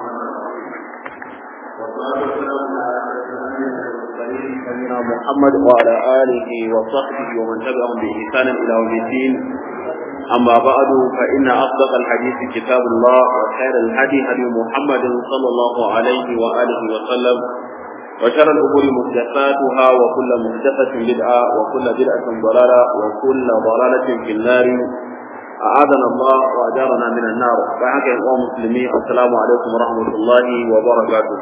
سيدنا محمد وعلى آله وصحبه ومن تبعهم بإحسان إلى يوم الدين أما بعد فإن أصدق الحديث كتاب الله وخير الهدي هدي محمد صلى الله عليه وآله وسلم وشر الأمور محدثاتها وكل محدثة بدعة وكل بدعة ضلالة وكل ضلالة في النار أعاذنا الله وأجارنا من النار فحكى الله مسلمين السلام عليكم ورحمة الله وبركاته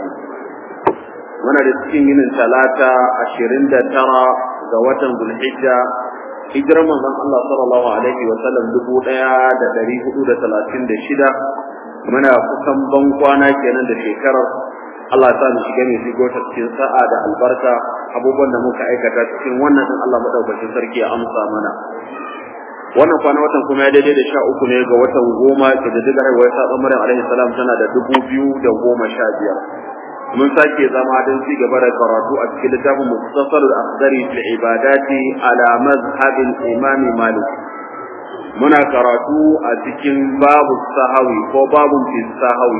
muna da cikin yinin talata ashirin da tara ga watan zulhijja hijirar manzon Allah sallallahu alaihi wa sallam dubu ɗaya da ɗari hudu da talatin da shida muna kusan ban kwana kenan da shekarar Allah ya sa mu shiga mai shigo ta cikin sa'a da albarka abubuwan da muka aikata cikin wannan din Allah madaukakin sarki ya amsa mana wannan kwana watan kuma ya daidai da sha uku ne ga watan goma ke da digar haihuwar sa tsammarin alaihi salam tana da dubu biyu da goma sha biyar mun sake zama don ci gaba da karatu a cikin littafin muktasar al-akhdari fil ibadati ala mazhabin imam malik muna karatu a cikin babu sahawi ko babu fi sahawi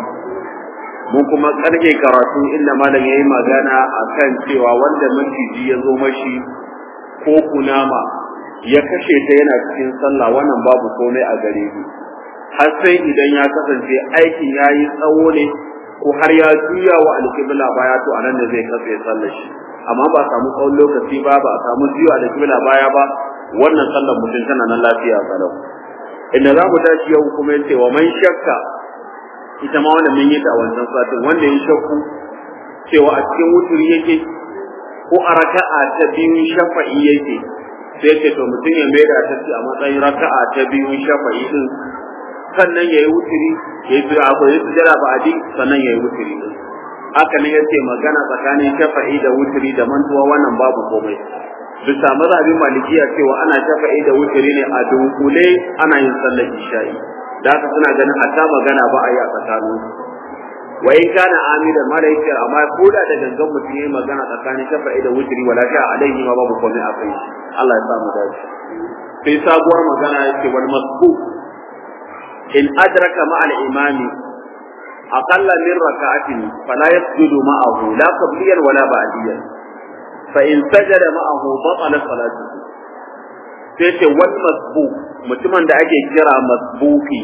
mun kuma karke karatu inda malam yayi magana akan cewa wanda maciji ya zo mashi ko kunama ya kashe ta yana cikin sallah wannan babu komai a gare shi har sai idan ya kasance aikin yayi tsawo ne ko har ya juya wa alƙibla baya to anan da zai kafe sallar shi amma ba samu tsawon lokaci ba ba samu juya alƙibla baya ba wannan sallar mutum tana nan lafiya kalau inda za mu tashi yau kuma yace wa man shakka ita ma wanda mun yi ta wancan satin wanda ya shakku cewa a cikin wuturi yake ko a raka'a ta biyu shafa'i yake sai ce to mutum ya maida ta a matsayin raka'a ta biyu shafa'i din sannan ya yi wuturi ya yi abu ya sujada ba adi sannan ya yi wuturi din haka ne yace magana tsakanin shafa'i da wuturi da mantuwa wannan babu komai bisa mazhabin malikiya cewa ana shafa'i da wuturi ne a dunkule ana yin sallar isha'i da haka suna ganin hatta magana ba a yi a tsakanin wa in kana amidan malaikiyar amma ko da da gangan mutum yayi magana tsakanin shafa'i da wuturi wala sha alaihi ma babu komai a kai Allah ya sa mu dace sai sabuwar magana yake wal masbuk in adraka ma al-imam aqalla min raka'atin fala yasjudu ma'ahu la qabliyan wala ba'diyan fa in sajada ma'ahu batala salatuhu sai ce wal masbuk mutumin da ake kira masbuki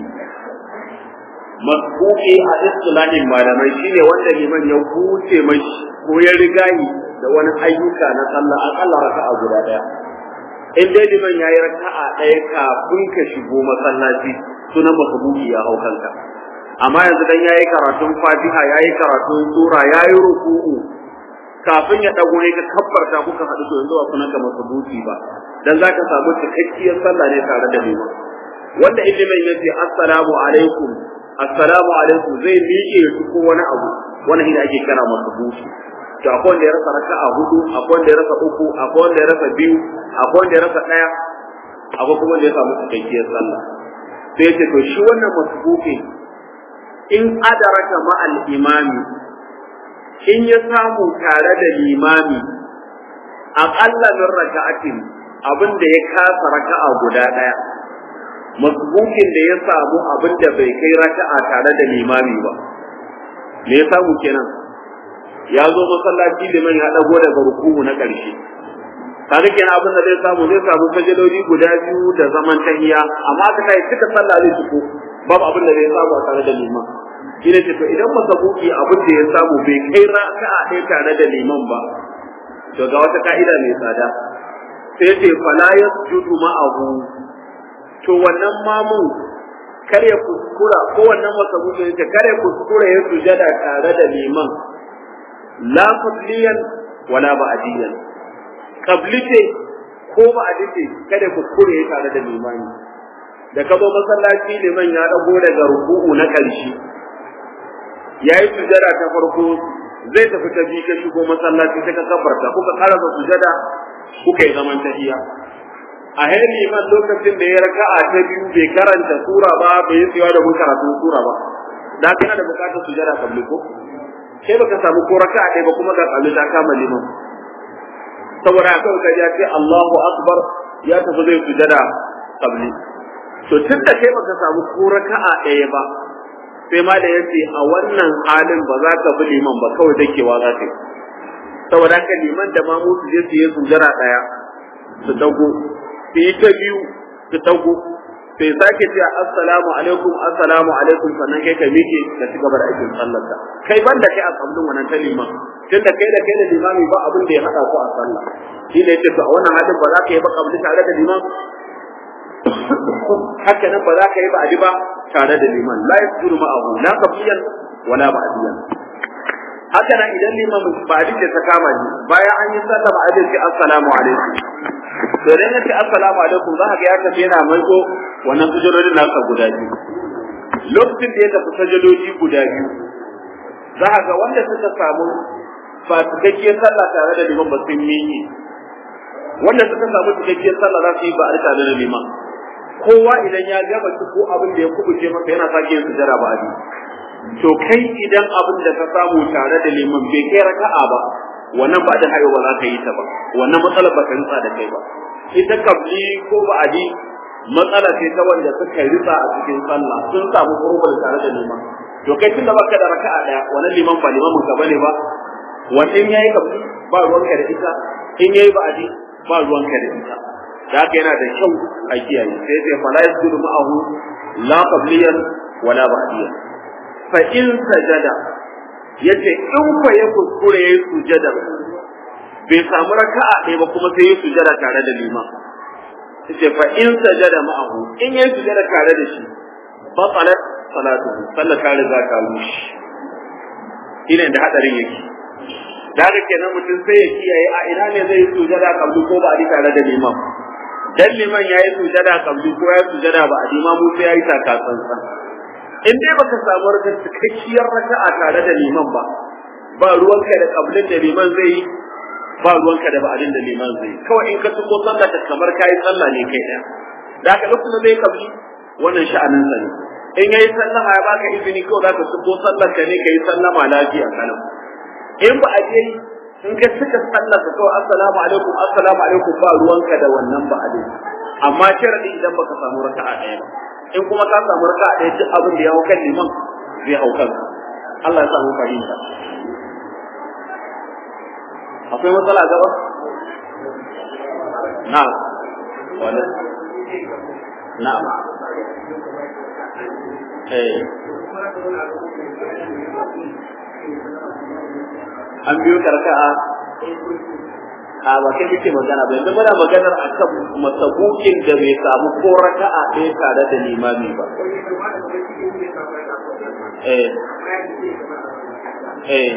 masbuki a istilahin malamai shine wanda liman ya huce mashi ko ya riga da wani ayyuka na sallah akalla raka'a guda daya in dai liman yayi raka'a daya kafin ka shigo masallaci sunan makabuki ya hau kanka amma yanzu dan yayi karatun Fatiha yayi karatun sura yayi ruku'u kafin ya dago ne ka kabbarta kuka hadu to yanzu ba sunan ka makabuki ba dan zaka samu cikakkiyar sallah ne tare da liman wanda ilimin yace assalamu alaikum assalamu alaikum zai miƙe su ko wani abu wannan shi ake kira makabuki to akwai wanda ya rasa raka'a hudu akwai wanda ya rasa uku akwai wanda ya rasa biyu akwai wanda ya rasa daya akwai kuma wanda ya samu cikakkiyar sallah sai ce to shi wannan masbuki in adaraka ma al imami in ya samu tare da limami aqalla min raka'atin abin da ya kasa raka'a guda daya masbukin da ya samu abin da bai kai raka'a tare da limami ba me ya samu kenan ya zo masallaci liman ya dago daga ruku'u na ƙarshe kaga kenan abin da zai samu zai samu sajadodi guda biyu da zaman tahiya amma aka kai cika sallah zai tuko babu abin da zai samu a tare da liman shi ne to idan masabuki abin da ya samu bai kai raka'a ɗaya tare da liman ba to ga wata ka'ida mai tsada sai ce fala yasjudu ma'ahu to wannan mamun kar ya kuskura ko wannan masabuki ya kar ya kuskura ya sujada tare da liman la qabliyan wala ba'diyan qabli ce ko ba'di ce kada ku kure tare da limani da ka zo masallaci liman ya dago daga ruku'u na ƙarshe yayi sujada ta farko zai tafi ta biyu ka shigo masallaci sai ka kafarta kuka karasa sujada kuka yi zaman tahiya a hai liman lokacin da ya raka'a ta biyu bai karanta sura ba bai yi tsayawa da mun karatun sura ba da kana da bukatar sujada kabli ko sai baka samu ko raka'a ɗaya ba kuma ga kalli ta kama liman saboda haka ka ya ce Allahu akbar ya tafi zai sujada kabli to tun da kai baka samu ko raka'a ɗaya ba sai ma da yace a wannan halin ba za ka bi liman ba kawai dakewa za ka yi saboda haka liman da mamu su je su yi sujjara daya su dago su yi ta biyu su dago sai sake ce assalamu alaikum assalamu alaikum sannan kai ka miƙe ka ci gaba da aikin sallarka kai banda kai a sabbin wannan ta liman tun da kai da kai da limami ba abin da ya haɗa ku a sallah shi ne yace to a wannan halin ba za ka yi ba kabli tare da liman haka nan ba za ka yi ba adi ba tare da liman la yasjudu ma'ahu la qabliyan wala ba'diyan haka nan idan liman ba'di da ta kama ni bayan an yi sallah ba'di ce assalamu alaikum to dan yace assalamu alaikum za ka ga ya tafi yana maiko wannan sujudodin nasa guda biyu lokacin da ya tafi sujudoji guda biyu za ka ga wanda suka samu ba cikakkiyar sallah tare da liman ba sun miƙe wanda suka samu cikakkiyar sallah za su yi ba a tare da liman kowa idan ya gama ko abin da ya kubuce masa yana sake yin sujada ba abi to kai idan abin da ka samu tare da liman bai kai raka'a ba wannan ba da hayo ba za ka yi ta ba wannan matsalar ba ta ritsa da kai ba ita kabli ko ba'adi matsala ce ta wanda suka ritsa a cikin sallah sun samu problem tare da liman to kai tunda baka da raka'a daya wannan liman ba limamin ka bane ba wannan yayi kabli ba ruwanka da ita in yayi ba'adi ba ruwanka da ita da haka yana da kyau a kiyaye sai sai fala yasjudu ma'ahu la qabliyan wala ba'diyan fa in sajada yace in fa ya kuskure yayi sujada bai samu raka'a ɗaya ba kuma sai yayi sujada tare da liman yace fa in sajada ma'ahu in yayi sujada tare da shi batalat salatu sallar ta riga ta rushe ina da hadarin yake da haka kenan mutum sai ya kiyaye a ina ne zai yi sujada kabli ko ba a tare da liman dan liman ya yi sujada kabli ko ya sujada ba a liman mu sai ya yi taka tsantsan in dai baka samu raka cikakkiyar raka'a tare da liman ba ba ruwanka da kablin da liman zai yi ba ruwanka da ba'adin da liman zai yi kawai in ka tuko sallah ta kamar kayi sallah ne kai daya da haka lokacin da zai kabli wannan sha'anin sa ne in yayi sallah ya baka izini kawai zaka tuko sallar ka ne kai sallama lafiya kalam in ba a je in ka suka sallar ka kawai assalamu alaikum assalamu alaikum ba ruwanka da wannan ba a amma sharadi idan baka samu raka'a ɗaya ba in kuma ka samu raka'a ɗaya duk abin da ya hau kan liman zai hau kanka Allah ya samu fahimta akwai matsala gaba na'am wala na'am eh an biyo karka'a a ba kai muke magana ba yanzu muna maganar akan masabukin da bai samu ko raka'a ɗaya tare da limami ba eh eh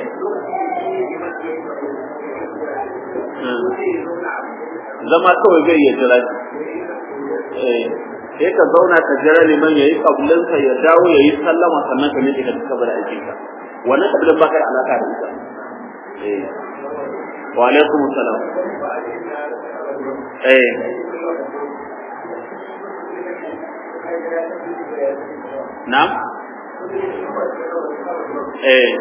zama kawai zai iya jira eh sai ka zauna ka jira liman yayi kablinsa ya dawo yayi sallama sannan ka miƙe ka cigaba da aikinka wannan kabilan baka da alaka da ita eh wa alaikum salam eh na'am eh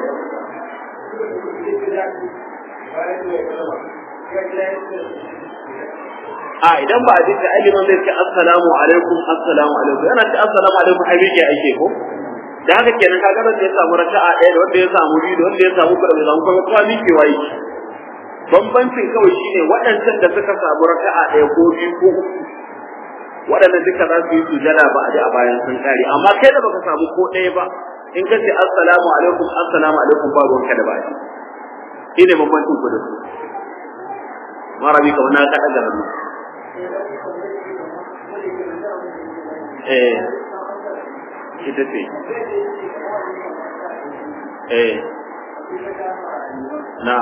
a idan ba a jinta aliman zai ce assalamu alaikum assalamu alaikum yana ce assalamu alaikum ai yake ake ko da haka kenan kaga da ya samu raka'a ɗaya da wanda ya samu biyu da wanda ya samu kuma bai samu kuma kuma mike wayi bambancin kawai shine waɗancan da suka samu raka'a ɗaya ko biyu ko uku waɗannan duka za su yi sujada ba a ji a bayan sun kare amma kai da baka samu ko ɗaya ba in ka ce assalamu alaikum assalamu alaikum ba ruwanka da baki shine bambancin ku da su marabi kamar na kaɗa da hannu eh ita ce eh na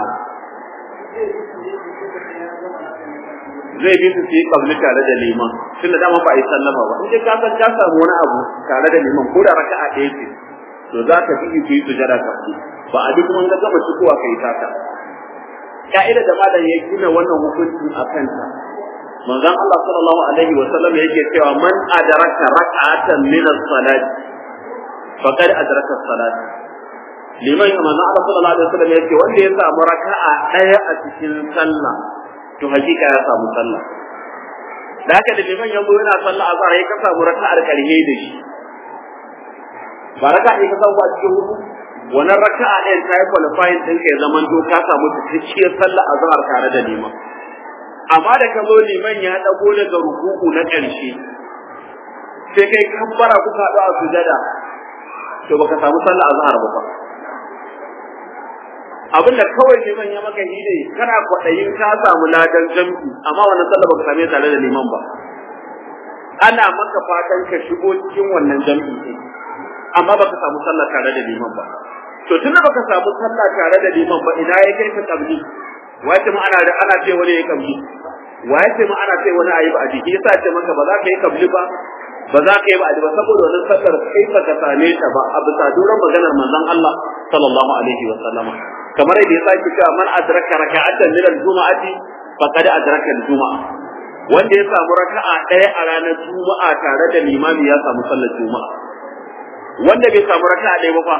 zai bi su yi kabli tare da liman tun da dama ba a yi sallama ba in ka san ka samu wani abu tare da liman ko da raka'a ɗaya ce to za ka bi ku yi sujada kabli ba a duk mun ga gama cikowa kai taka ka'ida da malam ya gina wannan hukuncin a kanta manzon Allah sallallahu alaihi wa sallam yake cewa man adraka rak'atan min as-salat faqad adraka as-salat liman manzon Allah sallallahu alaihi wa sallam yake wanda ya samu raka'a daya a cikin sallah to hakika ya samu sallah da haka da liman yanzu yana sallah azhar ya ka samu raka'ar karhe da shi ba raka ɗaya ka samu a cikin hudu wannan raka'a ɗayan ta yi qualifying ɗinka ya zaman to ka samu cikakkiyar sallah a zahar tare da liman amma da ka zo liman ya ɗago daga rukuku na ƙarshe sai kai kabbara kuka haɗu a sujada to baka samu sallah a zahar ba abin da kawai liman ya maka hide kana kwaɗayin ka samu ladan jam'i amma wannan sallah baka same tare da liman ba ana maka fatan ka shigo cikin wannan jam'i ɗin amma baka samu sallah tare da liman ba to tunda baka samu sallah tare da liman ba ina ya kai ka kabli wace ma ana ana ce wani ya kabli wace ma ana ce wani ayi ba a jiki yasa ce maka ba za ka yi kabli ba ba za ka yi ba a ba saboda wannan sallar kai ba ka same ta ba a bisa duran maganar manzon Allah sallallahu alaihi wa sallama kamar yadda ya sake cewa man adraka raka'atan min al-juma'ati faqad adraka al-juma'a wanda ya samu raka'a ɗaya a ranar juma'a tare da limami ya samu sallar juma'a wanda bai samu raka'a ɗaya ba fa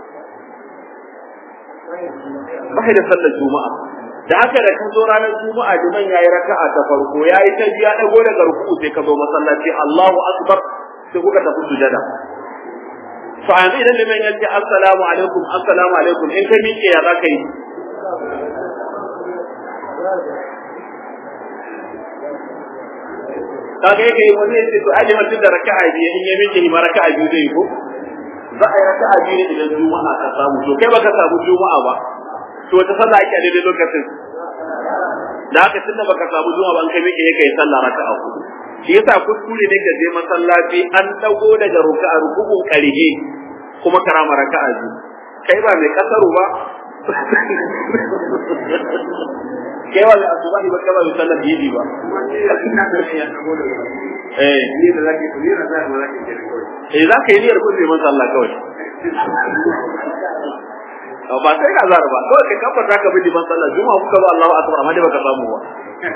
ba da sallar juma'a da haka da ka zo ranar juma'a liman yayi raka'a ta farko yayi ta biya dago daga ruku'u sai ka zo masallaci Allahu akbar sai kuka tafi sujada fa yanzu idan liman ya ce assalamu alaikum assalamu alaikum in ka miƙe ya zaka yi kaga yake wani ya ce to ai liman da raka'a biyu in ya miƙe ma raka'a biyu zai ko za a yi raka'a biyu ne idan juma'a ka samu to kai baka samu juma'a ba to wata sallah ake a daidai lokacin da haka tunda baka samu juma'a ba an kai miƙe kai sallah raka'a hudu shi yasa kuskure ne ka je masallaci an dago daga ruka'a rukun karhe kuma karama raka'a biyu kai ba mai kasaru ba kai ba mai asubahi ba kai ba mai sallar yidi ba eh ni da zaki ni da zaki ba zaki je kawai eh za ka yi niyyar kun neman sallah kawai ba sai ka zara ba kawai ka kafa ta ka bi liman sallah juma'a kuka ba Allahu akbar amma dai baka samu ba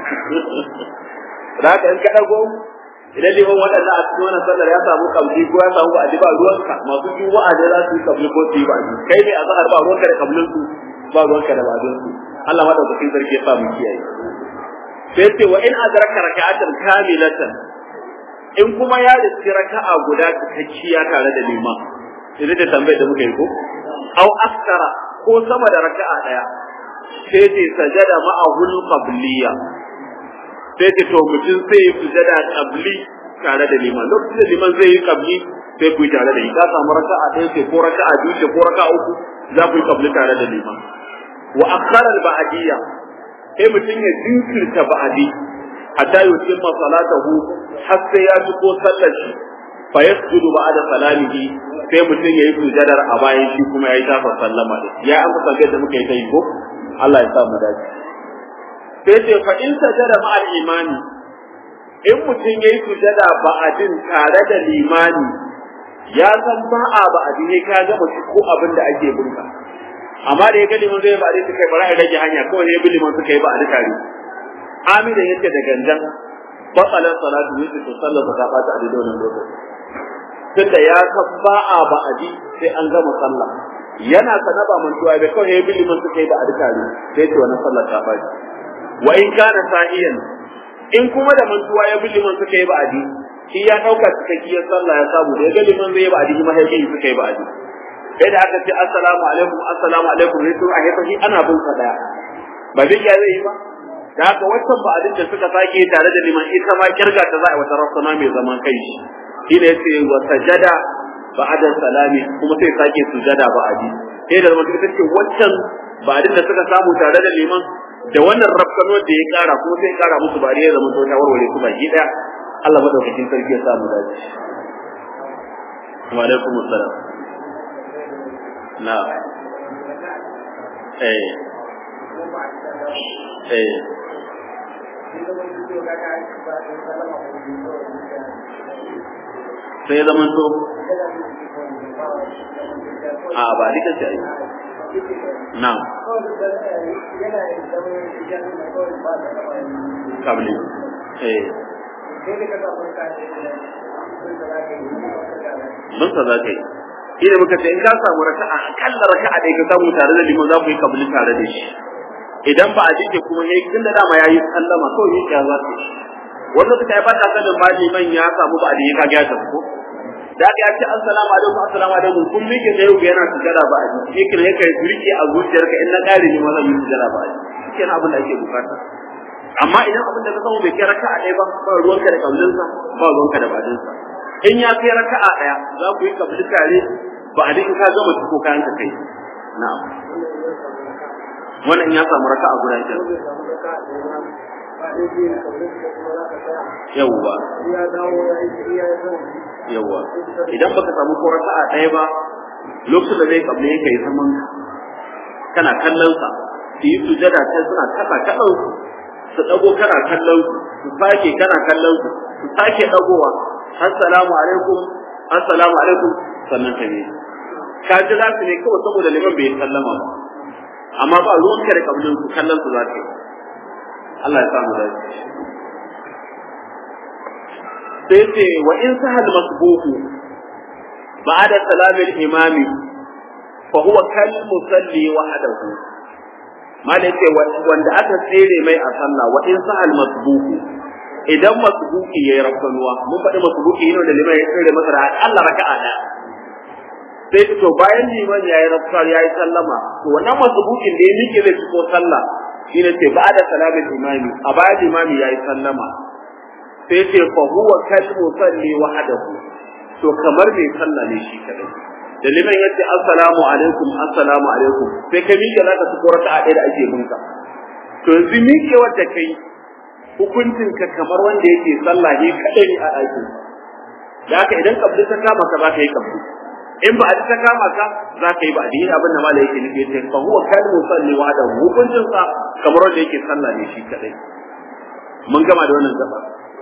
da haka in ka dago idan liman waɗanda a cikin wannan sallar ya samu kabli ko ya samu ba'adi ba ruwanka masu juma'a ne za su yi kabli ko su yi ba'adi kai ne a zahar ba ruwanka da kablin su ba ruwanka da ba'adin su Allah madaukakin sarki ya sa mu kiyaye sai ce wa in adraka raka'atan kamilatan in kuma ya riski raka'a guda cikakkiya tare da liman idan da tambayar da muka yi ko au askara ko sama da raka'a daya sai ce sajada ma'ahul qabliya sai ce to mutum sai ya sujada qabli tare da liman lokacin da liman zai yi qabli sai ku yi tare da shi ka samu raka'a ɗaya ce ko raka'a biyu ce ko raka'a uku za ku yi qabli tare da liman wa akhara al-ba'diyya sai mutum ya jinkirta ba'adi hatta yutimma salatahu har sai ya ci ko sallar shi fa yasjudu ba'da salamihi sai mutum yayi sujadar a bayan shi kuma yayi tafa sallama da ya an ka da muka yi ta yi ko Allah ya sa mu dace sai ce fa in sajada ma'al imani in mutum yayi sujada ba'adin tare da limani ya san ba a ba'adi ne ka gama shi ko abin da ake bunka amma da ya ga liman zai ba'adi suka yi bara ya rage hanya kawai ne bi liman suka yi ba'adi tare amina yace da gangan batsalar salatu yake to sallar ba ta bata a daidai wannan lokaci tunda ya san ba a ba'adi sai an gama sallah yana sana ba mantuwa bai kawai ya bi liman suka yi ba'adi tare sai ce wannan sallar ta bata wa in kana sahiyan in kuma da mantuwa ya bi liman suka yi ba'adi shi ya dauka cikakkiyar sallah ya samu da ya ga liman zai yi ba'adi kuma sai ya suka yi ba'adi sai da aka ce assalamu alaikum assalamu alaikum sai sun a hefa shi ana bin sa daya ba zai ya zai yi ba da haka wancan ba'adin da suka sake tare da liman ita ma kirga ta za a wata rasana mai zaman kai shi shi ne yace wa sajada ba'da salami kuma sai sake sujada ba'adi sai da zaman ita ce wancan ba'adin da suka samu tare da liman da wannan rafkano da ya kara kuma sai kara musu bari ya zama ta warware su baki daya Allah madaukakin sarki ya samu dace wa alaikum assalam na eh eh sai zaman to a ba dika ce ai na kabli eh mun sa za ka yi shi muka ce in ka samu raka'a akalla raka'a da ka samu tare da liman za ku yi kabli tare da shi idan ba a jike kuma yayi tun da dama yayi sallama kawai yake ya zata shi wanda suka yi fata sanin ma liman ya samu ba a da ya ga ta ko da ka ce assalamu alaikum assalamu alaikum kun mike da yau yana sujada ba a ji yake ne kai rike a zuciyarka in na kare ni ma zan yi sujada ba a ji kenan abin da ake bukata amma idan abin da ka samu bai kai raka'a ɗaya ba ba ruwanka da kablinsa ba ruwanka da badinsa in ya kai raka'a ɗaya za ku yi kabli tare ba a in ka gama ko kayan ka kai na'am wannan ya samu raka'a guda biyar yawwa yawwa idan baka samu ko raka'a ɗaya ba lokacin da zai kabli yake yi zaman kana kallon sa su yi sujada sai suna kasa kallon su su dago kana kallon su su sake kana kallon su su sake dagowa assalamu alaikum assalamu alaikum sannan ta ne ka ji za su ne kawai saboda liman bai sallama ba amma ba ruwan ka da kabilun su kallon su za ka yi Allah ya samu dace sai ce wa in sahal masbuhu ba'da salamil imami fa huwa kal musalli wahdahu malai ce wanda aka tsere mai a sallah wa in sahal masbuhu idan masbuki yayi rafkanuwa mun faɗi masbuki yana da liman ya tsere masa da Allah raka'a da sai to bayan liman yayi rafkar yayi sallama to wannan masbukin da ya mike zai fito sallah shine ce ba'da salamin imami a bayan imami yayi sallama sai ce fa huwa kal musalli wahdahu to kamar bai sallah ne shi kadai da liman yace assalamu alaikum assalamu alaikum sai ka miƙe zaka su korata a ɗaya da ake binka to yanzu miƙe wanda kai hukuncin ka kamar wanda yake sallah ne kadai a ɗakin da haka idan kabli ta kama ka za ka yi kabli in ba a ta kama ka za ka yi ba da abin da malai yake nufi yace fa huwa kal musalli wa da hukuncin sa kamar wanda yake sallah ne shi kadai mun gama da wannan gaba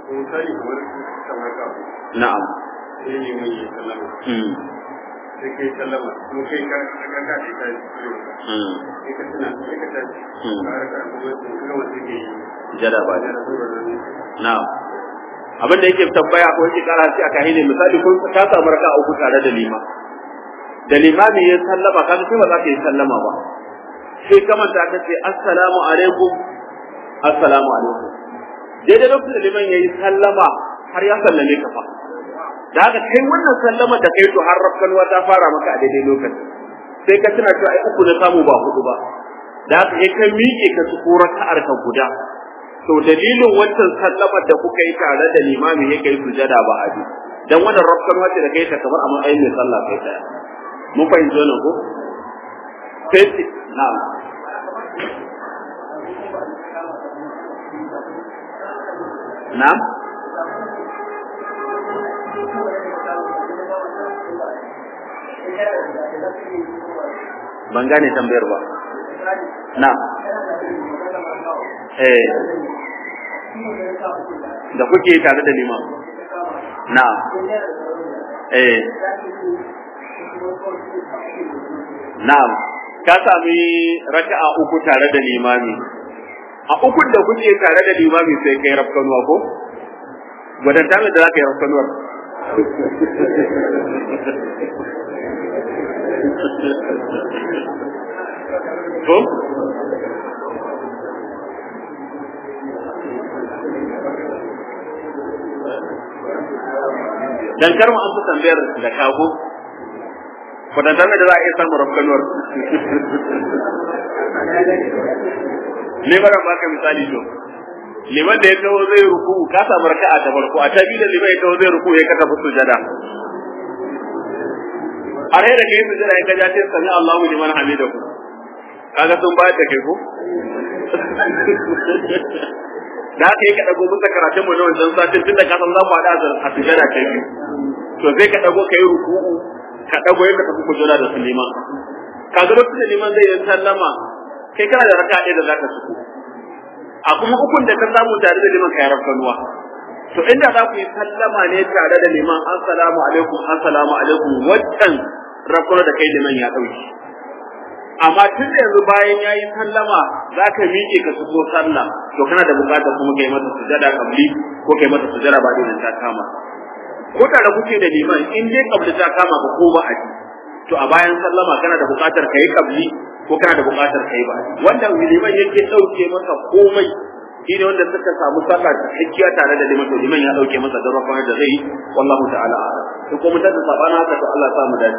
na'am sai ne mai yi sallama sai kai sallama kuma kai ka ka ka ka ka sai ka tuna sai ka tashi ka raka kuma sun kawo sai ke jada ba da zuwa nan na'am abin da yake tabbaya ko yake kara shi aka hine misali kun ka samu raka uku tare da lima da limami ya sallama ka sai ba za ka yi sallama ba sai kamar ta ka ce assalamu alaikum assalamu alaikum daidai lokacin da liman yayi sallama har ya sallame ka fa da haka kai wannan sallama da kai to har rafkanwa ta fara maka a daidai lokaci sai ka tuna cewa ai uku na samu ba hudu ba da haka kai ka miƙe ka ci raka'ar ka guda to dalilin wancan sallamar da kuka yi tare da limami ya kai sujada ba a dan wannan rafkanwa ce da kai ta kamar a matsayin mai sallah kai daya mun fahimci wannan ko sai na'am na'am ban gane tambayar ba na eh da kuke tare da liman na eh na'am ka sami raka'a uku tare da limami a ukun da kuke tare da limami sai kai rafkanuwa ko gwadanta mai da za ka yi rafkanuwar ko dan kar mu amsa tambayar da kago kwatantar da za a iya samun rafkanuwar liman ba ka misali to liman da ya taho zai ruku ka samu raka'a ta farko a ta biyu da liman ya taho zai ruku ya ka tafi sujada har da kai sujada ya kaja sai sami Allahu liman hamidahu kaga sun bayar da kai ko da haka yi ka dago bisa karatun mu na wancan satin tunda ka san za mu haɗa a sujada ta biyu to sai ka dago ka yi ruku'u ka dago ya ka tafi kujera da Suleiman kaga lokacin da liman zai yi sallama kai kana da raka'a ɗaya da zaka suku a kuma ukun da ka samu tare da liman kai rafkanuwa to inda za ku yi sallama ne tare da liman assalamu alaikum assalamu alaikum waccan rafkanuwa da kai liman ya ɗauki amma tun da yanzu bayan ya yi sallama za ka miƙe ka shigo sallah to kana da buƙatar kuma kai mata sujada kabli ko kai mata sujada ba idan ta kama ko tare kuke da liman in dai kabli ta kama ka ko ba a ji to a bayan sallama kana da buƙatar kai kabli ko kana da buƙatar kai ba wanda liman yake ɗauke masa komai shine wanda suka samu sallah ta hakkiya tare da liman to liman ya ɗauke masa da da zai yi wallahu ta'ala a'lam to ko mutum da sabana haka to Allah ya sa mu dace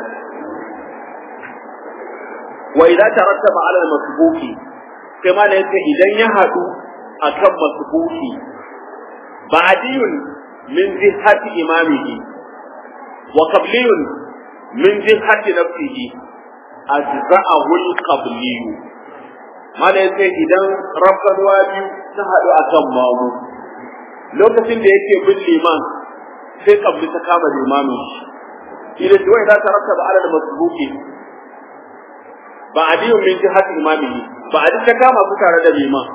wa idza tarattaba ala al-masbuqi kai ma da yake idan ya hadu akan masbuqi ba'diyun min jihati imamihi wa qabliyun min jihati nafsihi ajza'ahu al-qabliyu ma da yake idan rafkanwa biyu ta hadu akan mamu lokacin da yake bin liman sai kabli ta kama limamin shi idan wai za ta rattaba ala al-masbuqi ba adiyun min jihati imamihi ba adi ta kama su tare da liman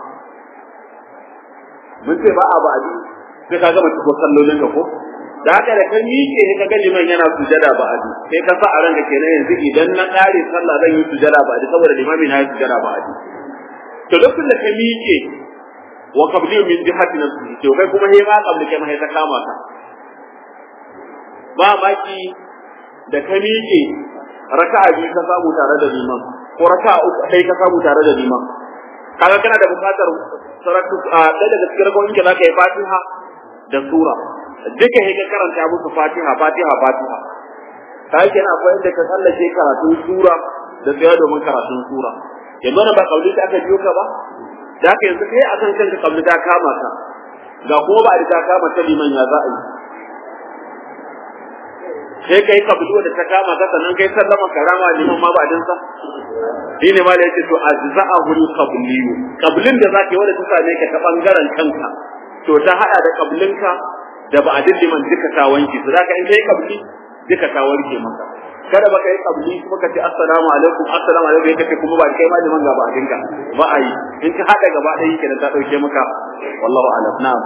mun ce ba a ba adi sai ka gama cikin sallolin ka ko da haka da kan miƙe ka ga liman yana sujada ba adi sai ka sa a ranka kenan yanzu idan na ƙare sallah zan yi sujada ba adi saboda limami na yi sujada ba adi to lokacin da ka miƙe wa qabli min jihati nafsi to kai kuma he ma qabli kai ma ta kama ka ba maki da ka miƙe raka'a biyu ka samu tare da liman ko raka'a uku kai ka samu tare da liman kaga kana da bukatar saratu a ɗaya daga cikin rakawin ka zaka yi fatiha da sura duka he ka karanta musu fatiha fatiha fatiha kai kenan akwai inda ka tsallake karatun sura da tsaya domin karatun sura yanzu na ba kauli ta aka biyo ka ba da haka yanzu kai akan kanka kauli ta kama ka ga kuma ba da ta kama ta liman ya za a yi sai kai kablu da ta kama ka sannan kai sallama karama liman ma ba dinsa shi ne ma da yake to ajza'ahu al-qabliyu qablin da zaka yi wanda ta same ka ta bangaren kanka to ta hada da qablinka da ba adin liman duka ta wanke su zaka in kai qabli duka ta wanke maka kada ba kai qabli kuma ka ce assalamu alaikum assalamu alaikum kace kuma ba kai ma liman ga ba adinka ba a yi in ka hada gaba ɗaya kenan ta dauke maka wallahu a'lam na'am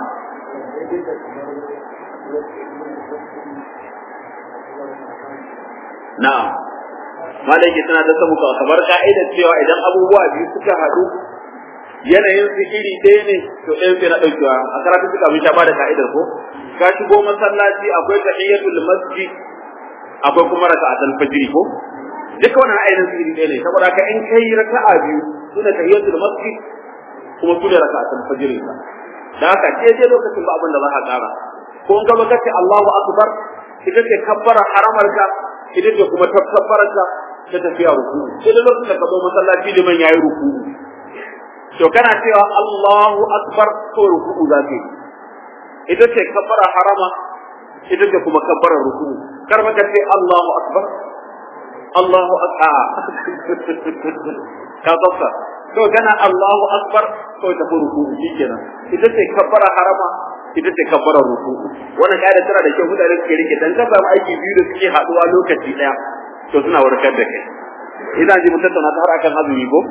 na'am malaki tana da samu ka kamar ka'ida cewa idan abubuwa biyu suka haɗu yanayin su iri ɗaya ne to ɗaya sai na ɗaukewa a karatu suka mun sha ba da ka'idar ko ka shigo masallaci akwai tahiyatul masjid akwai kuma raka'atul fajr ko duka wannan ainihin su iri ɗaya ne saboda ka in kai raka'a biyu sune tahiyatul masjid kuma sune raka'atul fajr da haka ce je lokacin ba abin da za ka ƙara ko in gaba kace Allahu akbar ita ce kabbara haramarka ita ce kuma tabbarka ta tafiya ruku sai da lokacin da ka zo masallaci liman yayi ruku to kana cewa Allahu akbar ko ruku za ka yi ita ce kabbara harama ita ce kuma kabbara ruku kar maka ce Allahu akbar Allahu akbar ka tsafta to kana Allahu akbar ko ta ruku shikenan ita ce kabbara harama ita ce kabbara ruku wannan kaida tana da kyau mutane suke rike dan ka samu aiki biyu da suke haduwa lokaci daya to suna warkar da kai ina ji mun tattauna ta har akan azumi ko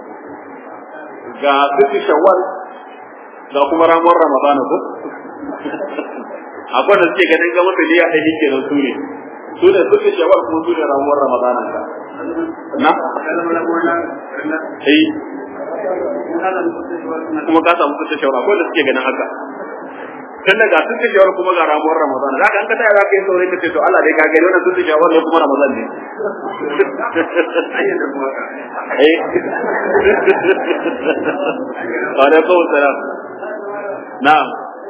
ga sitti shawwal ga kuma ramuwar ramadan ko akwai da suke ganin gama da liya ɗaya kenan su ne su ne sitti shawwal kuma su ne ramuwar ramadan ka na eh kuma ka samu sitti shawwal akwai da suke ganin haka tun daga sun ci shawar kuma ga ramuwar Ramadan za ka an ka taya za ka yi saurin ka ce to Allah dai ka gani wannan sun ci shawar ne kuma Ramadan ne eh wa alaikum salam na'am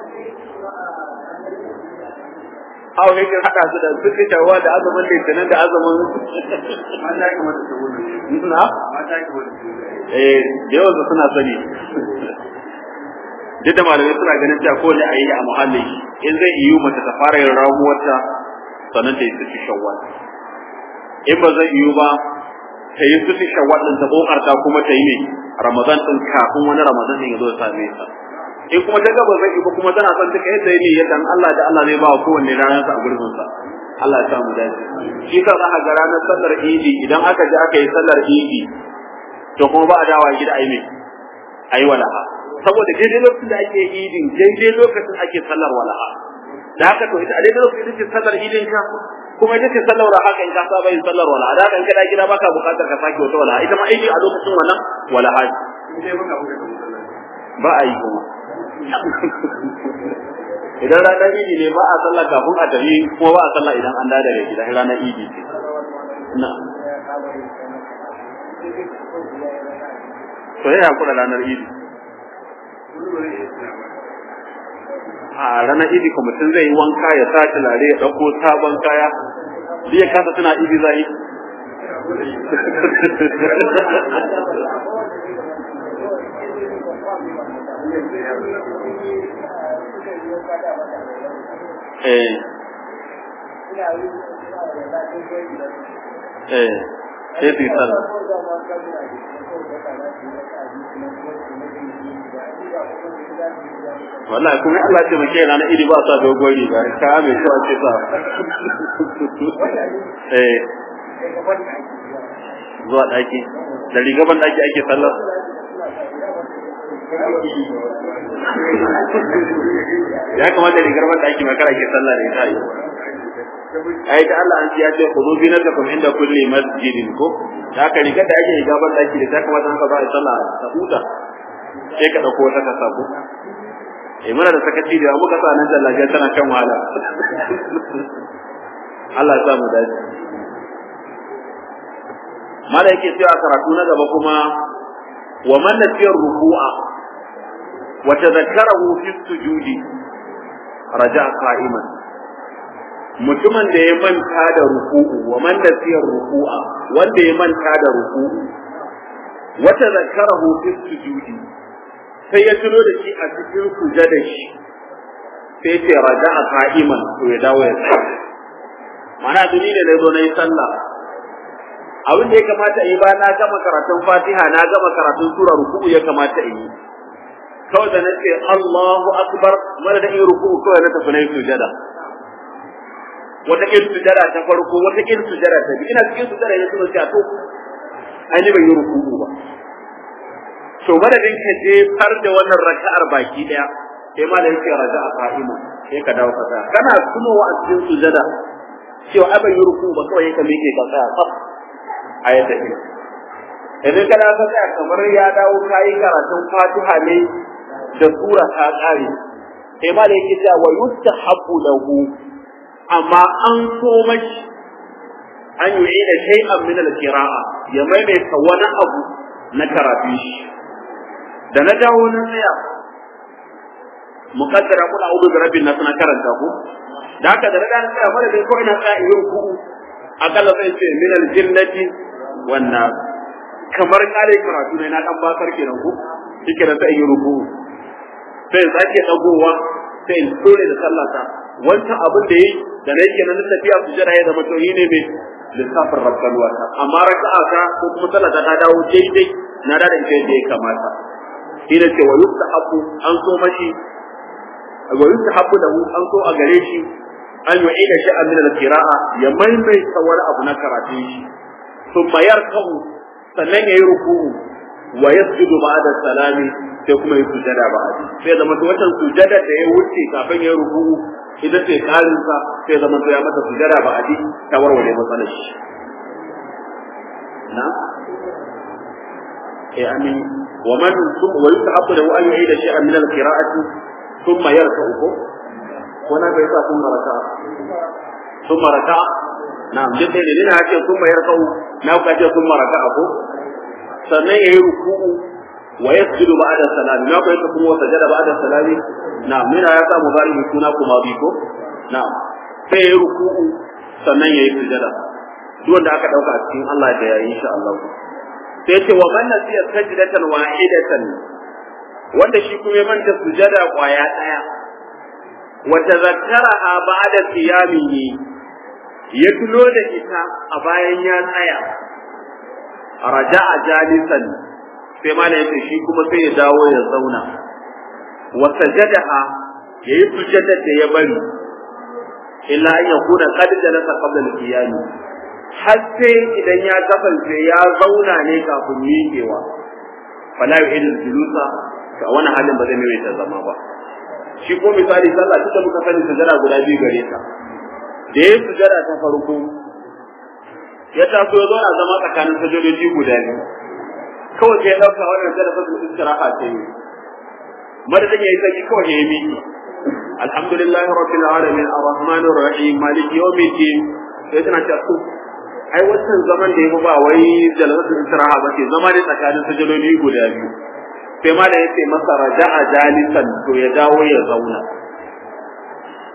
Aw ne kin hada su da sun ci shawar da azumin litinin da azumin mata ya kamata su gudu na mata ya kamata su gudu eh da yawan su suna sani duk da malamai suna ganin cewa ko da ayi a muhalli in zai yiwu mace ta fara yin ramuwarta sannan ta yi su shawwal in ba zai yiwu ba ta yi su shawwal din ta kokarta kuma ta yi ne ramadan din kafin wani ramadan din ya zo ya same ta in kuma ta gaba zai yiwu kuma tana son ta kai sai ne yadda Allah da Allah zai ba wa kowanne ranar sa a gurbin sa Allah ya samu dace shi ka za a ga ranar sallar idi idan aka je aka yi sallar idi to kuma ba a dawa gida ayi me ayi walaha saboda daidai lokacin da ake idin daidai lokacin ake sallar walaha da haka to ita a daidai lokacin ita ce sallar idin ka kuma ita ce sallar walaha kan ka saba yin sallar walaha da haka in kada gida baka bukatar ka sake wata walaha ita ma aiki a lokacin wannan walaha in dai baka buga da masallaci ba a yi kuma idan ranar idi ne ba a sallah kafin a tafi kuma ba a sallah idan an dawo daga gida ranar idi ce na to ya hakura ranar idi wani ba zai iya tsaya ba a ranar idi ko mutum zai yi wanka ya sa tulare ya ɗauko sabon kaya duk ya kasa tana idi zai eh eh sai su yi sallah wallahi kuma Allah ce muke ranar idi ba sa dogon riga ka mai kyau ake sa eh zuwa daki da riga ban daki ake sallar ya kamata rigar ban daki makara ake sallar da ita ai da Allah an ya ce khudu bi natakum inda kulli masjidin ko da ka riga da ake riga ban daki da ta kamata haka za a yi sallah ta huta sai ka dauko wata ka sako eh muna da sakaci da muka sa nan jallaje tana kan wahala Allah ya sa mu dace mala yake cewa karatu na gaba kuma wa man nasiya ruku'a wa tadhakkarahu fi sujudi raja'a qa'iman mutumin da ya manta da ruku'u wa man nasiya ruku'a wanda ya manta da ruku'u wa tadhakkarahu fi sujudi sai ya tuno da shi a cikin sujada shi sai ce raja'a qa'iman to ya dawo ya tsaya mana duni ne da zo na yi sallah abin da ya kamata yi ba na gama karatun fatiha na gama karatun sura ruku'u ya kamata in yi kawai da nace Allahu akbar mana da in ruku'u kawai na tafi na yi sujada wata kin sujada ta farko wata kin sujada ta biyu ina cikin sujada ya tuno cewa to ai ni ban yi ruku'u ba to madadin ka je far da wannan raka'ar baki daya sai ma da yake raja'a qa'ima sai ka dawo ka tsaya kana tunowa a cikin sujada cewa ai ban yi ruku'u ba kawai ka miƙe ka tsaya tsaf ayata ne idan kana ka tsaya kamar ya dawo kayi karatun fatiha ne da sura ta kare sai ma da yake cewa yustahabbu lahu amma an so mashi an yi da shay'an min al-qira'a ya maimaita wani abu na karatu shi da na dawo na tsaya muqaddara kula a'udhu bi rabbin nas na karanta ku da haka da na tsaya mara dai ko ina tsaya yin ku akalla sai ce min al-jinnati wannan kamar kare karatu ne na dan bakar kenan ko shike da sai ruku sai sake dagowa sai in dole da sallata wancan abin da yi da na yake na tafiya su jira ya zama to yi ne mai lissafin rabban wata amma raka'a ta ko kuma sallata ta dawo daidai na da ita yadda ya kamata shi ne ce wa yustahabu an so mashi wa yustahabu lahu an so a gare shi an yu'ida sha'an min al-qira'a ya maimaita wani abu na karatun shi ثم يركع sannan yayi ruku'u wa yasjudu ba'da salami sai kuma yi sujada ba'di sai zama to wannan sujada da ya wuce kafin yayi ruku'u idan sai karin sa sai zama to ya mata sujada ba'di ta warware matsalar shi na eh amin wa man wa yusahabu lahu an yu'ida shay'an min al-qira'ati thumma yarka'u ko wana bai sa thumma raka'a thumma raka'a na'am duk dai ne na ce thumma yarka'u na ka ce thumma raka'a ko sannan yayi ruku'u wa yasjudu ba'da salam na ka ce kuma sajada ba'da salami na'am mina ya sa mubarihi suna kuma bi ko na'am sai yayi ruku'u sannan yayi sujada duk wanda aka dauka a cikin Allah da yayi insha Allah sai ce wa man nasiya sajdatan wahidatan wanda shi kuma ya manta sujada kwaya daya wa tazakkaraha ba'da qiyamihi ya tuno da ita a bayan ya tsaya raja'a jalisan sai ma yace shi kuma sai ya dawo ya zauna wa sajadaha yayi sujada da ya bari illa an yakuna qad jalasa qabla al-qiyam har sai idan ya kasance ya zauna ne kafin miƙewa fala yu'id julusa ka wani halin ba zai mai ta zama ba shi ko misali sallah duka muka sani sujada guda biyu gare ta da ya sujada ta farko ya taso ya zauna zama tsakanin sajodoji guda biyu kawai sai ya ɗauka wannan da fasul istiraha ta yi madadin ya yi saki kawai ya yi miki alhamdulillah rabbil alamin arrahmanir rahim maliki yawmiddin sai tana ta so ai wannan zaman da ya ba wai jalalatul istiraha ba ce zama ne tsakanin sajodoji guda biyu sai ma da yace masa raja'a jalisan to ya dawo ya zauna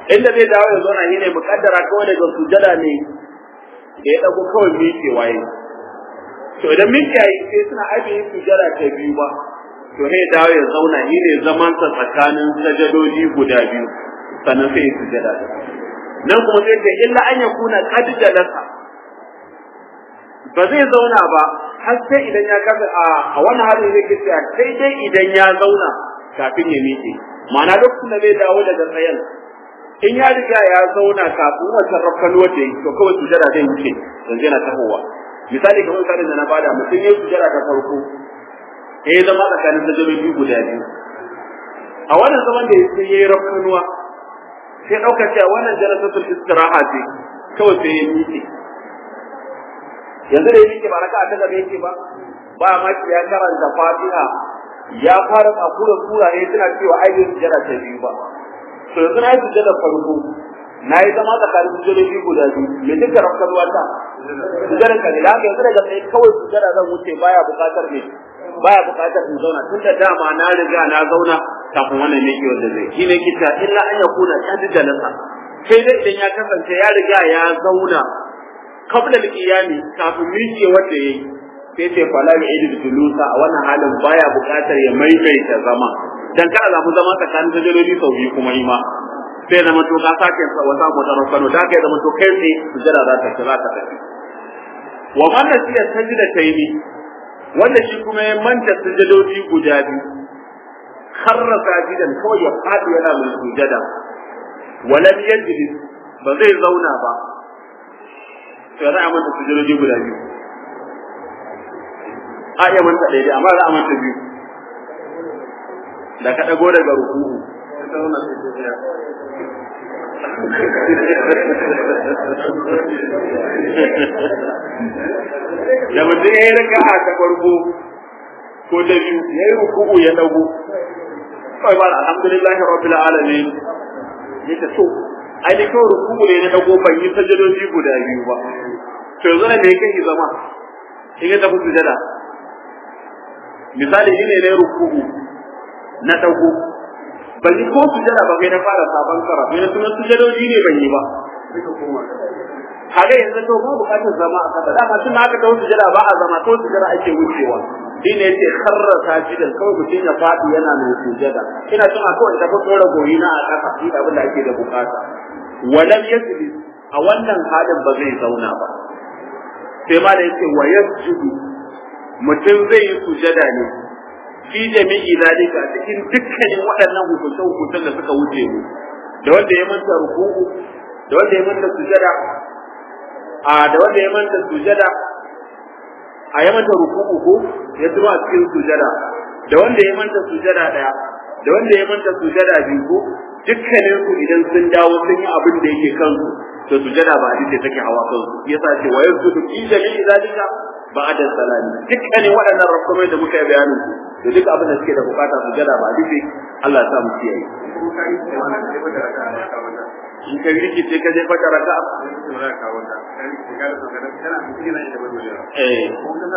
inda zai dawo ya zauna shine mukaddara kawai daga sujada ne da ya dago kawai miƙe waye to idan miƙe yayi sai suna ajiye sujada ta biyu ba to sai dawo ya zauna shine zaman sa tsakanin sajadoji guda biyu sannan sai ya sujada nan kuma sai ce illa an yakuna qad jalasa ba zai zauna ba har sai idan ya kasa a a wannan halin zai kace sai dai idan ya zauna kafin ya miƙe ma'ana lokacin da zai dawo daga tsayen in ya riga ya zauna kafin wancan rafkanuwar da yi to kawai sujada zai wuce yanzu yana tahowa misali kamar misalin da na bada mutum ya sujada ta farko ya yi zama tsakanin sajadoji guda biyu a wannan zaman da ya yi rafkanuwa sai ɗauka cewa wannan jalasatul istiraha ce kawai sai ya miƙe yanzu da ya miƙe ba raka'a ta gaba yake ba ba ma ya karanta fatiha ya fara tsakura sura ne suna cewa ai bai sujada ta biyu ba to yanzu na yi sujada farko na yi zama tsakanin sujadoji guda biyu me duka rafkar wata sujada ka ne da haka yanzu daga sai kawai sujada zan wuce baya buƙatar ne baya buƙatar in zauna tun da dama na riga na zauna kafin wannan ne wanda zai shi ne kita illa an yakuna qad jalasa sai dai idan ya kasance ya riga ya zauna qabla al-qiyami kafin miƙe wanda yayi sai ce fala ya idu julusa a wannan halin baya buƙatar ya maimaita zama dan ka zamu zama tsakanin sajaloli sau biyu kuma yi ma sai zama to ka sake wata motar kano da ka zama to kai ne sujada za ta za ta tafi wa man nasiya sajda tayni wanda shi kuma ya manta sujadodi guda biyu kharra sajidan kawai ya fadi yana mai sujada walam yajlis ba zai zauna ba sai za a manta sujadodi guda biyu a iya manta daidai amma za a manta biyu da ka ɗago daga ruku'u da mutum ya yi raka a ta farko ko da biyu ya yi ruku'u ya ɗago kawai ba alhamdulillahi rabbil alamin ya ta so ai ni kawai ruku'u ne na ɗago ban yi sajadoji guda biyu ba to yanzu ne me kai zama in ya tafi sujada misali ni ne na ruku'u na dago ban yi ko sujada ba kai na fara sabon karatu ne sunan sujadoji ne ban yi ba kaga yanzu to ba bukatar zama a kasa dama tun haka ta sujada ba a zama ko sujada ake wucewa shi ne yace kharra sajidan kawai mutum ya fadi yana mai sujada ina tuna kawai da fa tsora goyi na a kasa shi abin da ake da bukata walam yajlis a wannan halin ba zai zauna ba sai ma da yace wa yasjudu mutum zai yi sujada ne fi jami'i zalika cikin dukkanin waɗannan hukunce hukuncen da suka wuce mu da wanda ya manta ruku'u da wanda ya manta sujada a da wanda ya manta sujada a ya manta ruku'u ko ya zuba a cikin sujada da wanda ya manta sujada daya da wanda ya manta sujada biyu ko dukkanin su idan sun dawo sun yi abin da yake kansu to sujada ba hadisi take hawa kansu yasa ce wa yasjudu fi jami'i zalika ba'da salami dukkanin waɗannan rakamai da muka yi bayanin su da duk abin da suke da bukata su jada ba dubi Allah ya sa mu kiyaye in ka riki ce ka je fata raka eh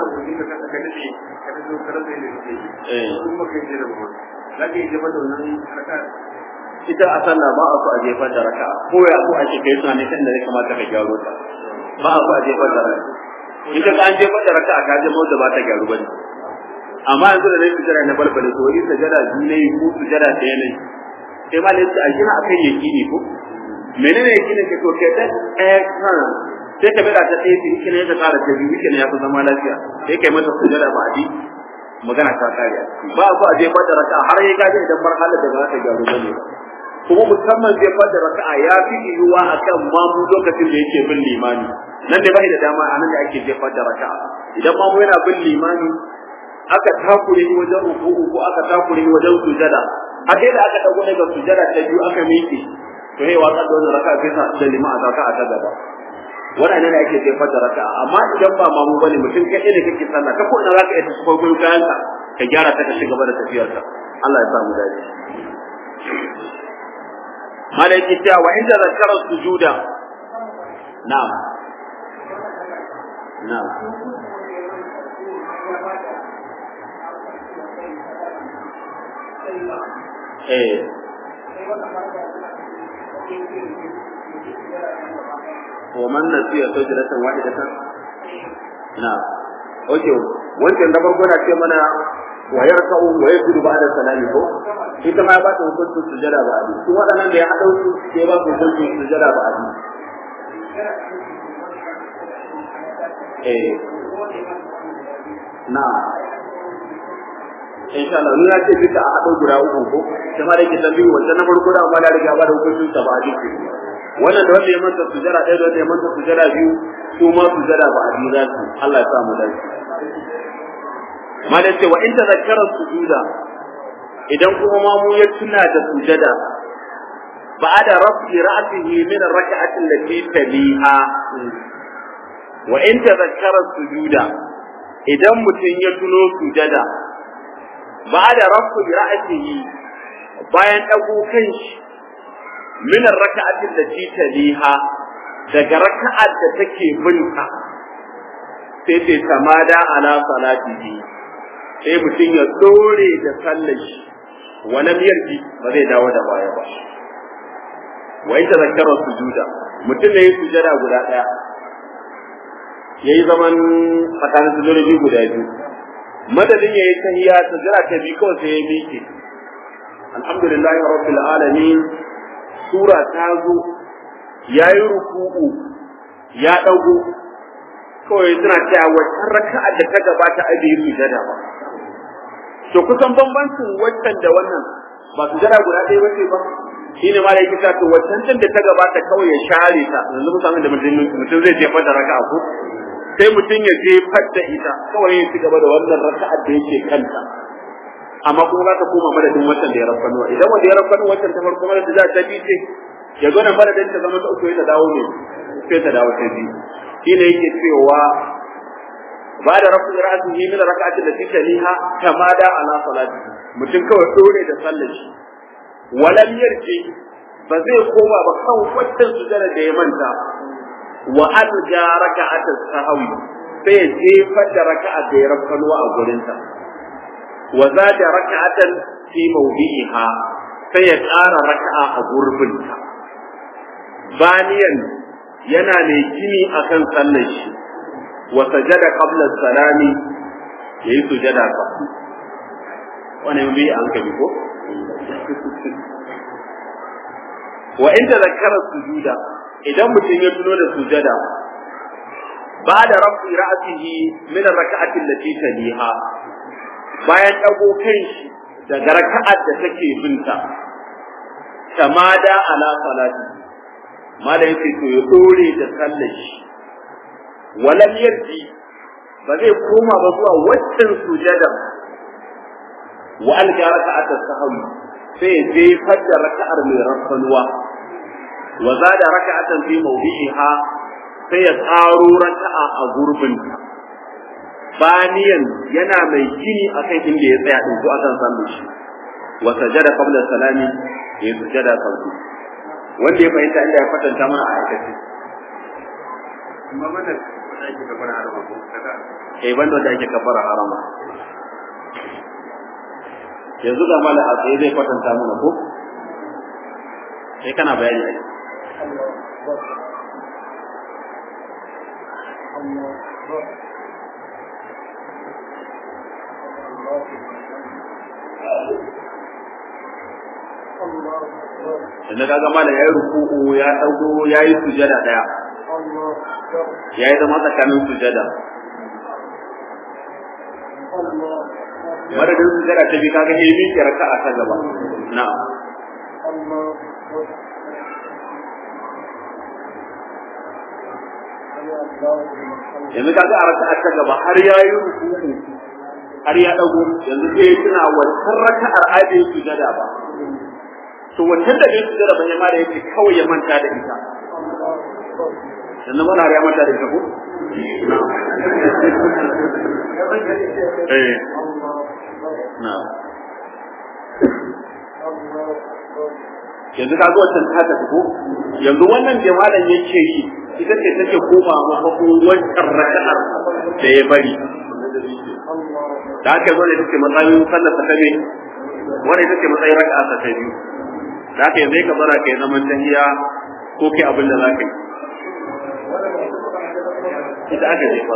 ita a sallah ba a so a jefar da raka ko ya so a kai suna ne kan da ya kamata ka gyaro ta ba a so a jefar da raka in ka an jefar da raka ka je mota ba ta gyaru bane amma yanzu da nayi sujada na balbale to yi sujada biyu ne ko sujada ɗaya ne sai ma ne a gina akan yakini ko menene yakini ke to ke ta ɗaya kan sai ka bada ta ɗaya shi ne ka ƙara ta biyu ne ya fi zama lafiya sai kai mata sujada ba di magana ta kare ba ko a jefar da raka'a har ya gaje idan marhalar da za ta gyaru bane kuma musamman jefar da raka'a ya fi yiwuwa akan mamu lokacin da yake bin limani nan da bai da dama a nan da ake jefar da raka'a idan mamu yana bin limani aka takure ni wajen ruku'u ko aka takure ni wajen sujada a kai da aka dago daga sujada ta biyu aka miƙe to yayi wasa da wannan raka'a sai sa da lima a zaka a ta gaba wannan ne ake jefar da raka'a amma idan ba mamu bane mutum kai ne kake sallah ka ko ina zaka iya tafi farkon kayan ka ka gyara ta ka ci gaba da tafiyar ka Allah ya sa mu dace malaiki ta wa inda zakara sujuda na'am na'am eh wa man nasiya sajdatan wahidatan na okay wancan da farko na ce mana wa yarka'u wa yajudu ba'da salami ko ita ma ba ta hukuncin sujada ba abi su waɗannan da ya haɗa su sai ba su hukuncin sujada ba abi eh na insha Allah ni ya ce duka a haɗo guda uku ko kuma da ke tambayi wancan na farko da amma da riga ba da hukuncin sa ba abi wannan da wanda ya manta sujada ɗaya da wanda ya manta sujada biyu su ma sujada ba abi za su Allah ya sa mu dace malam ce wa in tazakkara sujuda idan kuma mamu ya tuna da sujada ba'da rafi ra'sihi min ar-rak'ati allati taliha wa in tazakkara sujuda idan mutum ya tuno sujada ba'da rafi ra'sihi bayan dago kanshi min ar-rak'ati allati taliha daga raka'at da take binta sai sai tamada ala salatihi sai mutum ya dore da sallar shi wani yarji ba zai dawo da baya ba wa ita zakarar sujuda mutum ne ya sujada guda ɗaya ya yi zaman tsakanin sujudoji guda biyu madadin ya yi tahiya sujada ta biyu kawai sai ya miƙe alhamdulillah rabbil alamin sura ta zo ya yi ruku'u ya ɗago kawai suna cewa wata raka'a da ta gabata a bai sujada ba to kusan bambancin waccan da wannan ba su jira guda ɗaya bace ba shine ma da yake cewa to waccan da ta gabata kawai ya share ta yanzu musamman da mutum mutum zai jefar da raka'a ko sai mutum ya jefar da ita kawai ya ci gaba da wannan raka'a da yake kanta amma kuma za ta koma madadin waccan da ya rafanu idan wanda ya rafanu waccan ta farko madadin za ta bi ce ya zo na madadin ta zama ta uku ya ta dawo ne sai ta dawo ta biyu shine yake cewa ba da rafu ra'sihi min rak'ati allati taliha kama da ala salati mutum kawai dore da sallar shi walam yarji ba zai koma ba kan waccan sujada da ya manta wa alja raka'at sahwi sai ya jefar da raka'a da ya rafkanuwa a gurinta wa zada raka'atan fi mawdi'iha sai ya ƙara raka'a a gurbinta baniyan yana mai gini akan sallar shi wa sajada qabla salami yayi sujada ka wannan bi an kabi ko wa in tadhakkara sujuda idan mutum ya tuno da sujada ba'da rafi ra'sihi min ar-rak'ati allati taliha bayan dago kanshi daga raka'ar da take binta tamada ala salati mala yake to ya dore da sallar shi walam yarji ba zai koma ba zuwa waccan sujada wa alga raka'at as-sahwi sai je fadda raka'ar mai rafanuwa wa zada raka'atan fi mawdi'iha sai ya tsaro raka'a a gurbinta baniyan yana mai gini akan inda ya tsaya din ko akan sallar shi wa sajada qabla salami ya sujada sauki wanda ya fahimta inda ya kwatanta mana a aikace amma mana da ake kafara harama ko kaga eh banda da ake kafara harama yanzu ga mala a tsaye zai kwatanta mana ko sai kana bayani ai Yanzu kaga mala ya yi ruku'u ya ɗago ya yi sujada ɗaya. Ya yi zama tsakanin sujada. Madadin sujada ta bi kaga ya yi miƙe raka'a ta gaba. Na'am. Yanzu kaga a raka'a ta gaba har ya yi ruku'u har ya ɗago yanzu sai ya tuna wancan raka'ar aje sujada ba. to wancan da bai sujada ban yamma da yake kawai ya manta da ita sannan mana ya manta da ita ko eh na yanzu ka ga wancan ta tafi ko yanzu wannan da malam yake yi ita ce take koma mafakon wancan raka'ar da ya bari da aka zo ne take matsayin sallar ta ne wani ita ce matsayin raka'a ta biyu da haka yanzu ka zara kai zaman tahiya ko kai abin da za ka yi ita aka jefa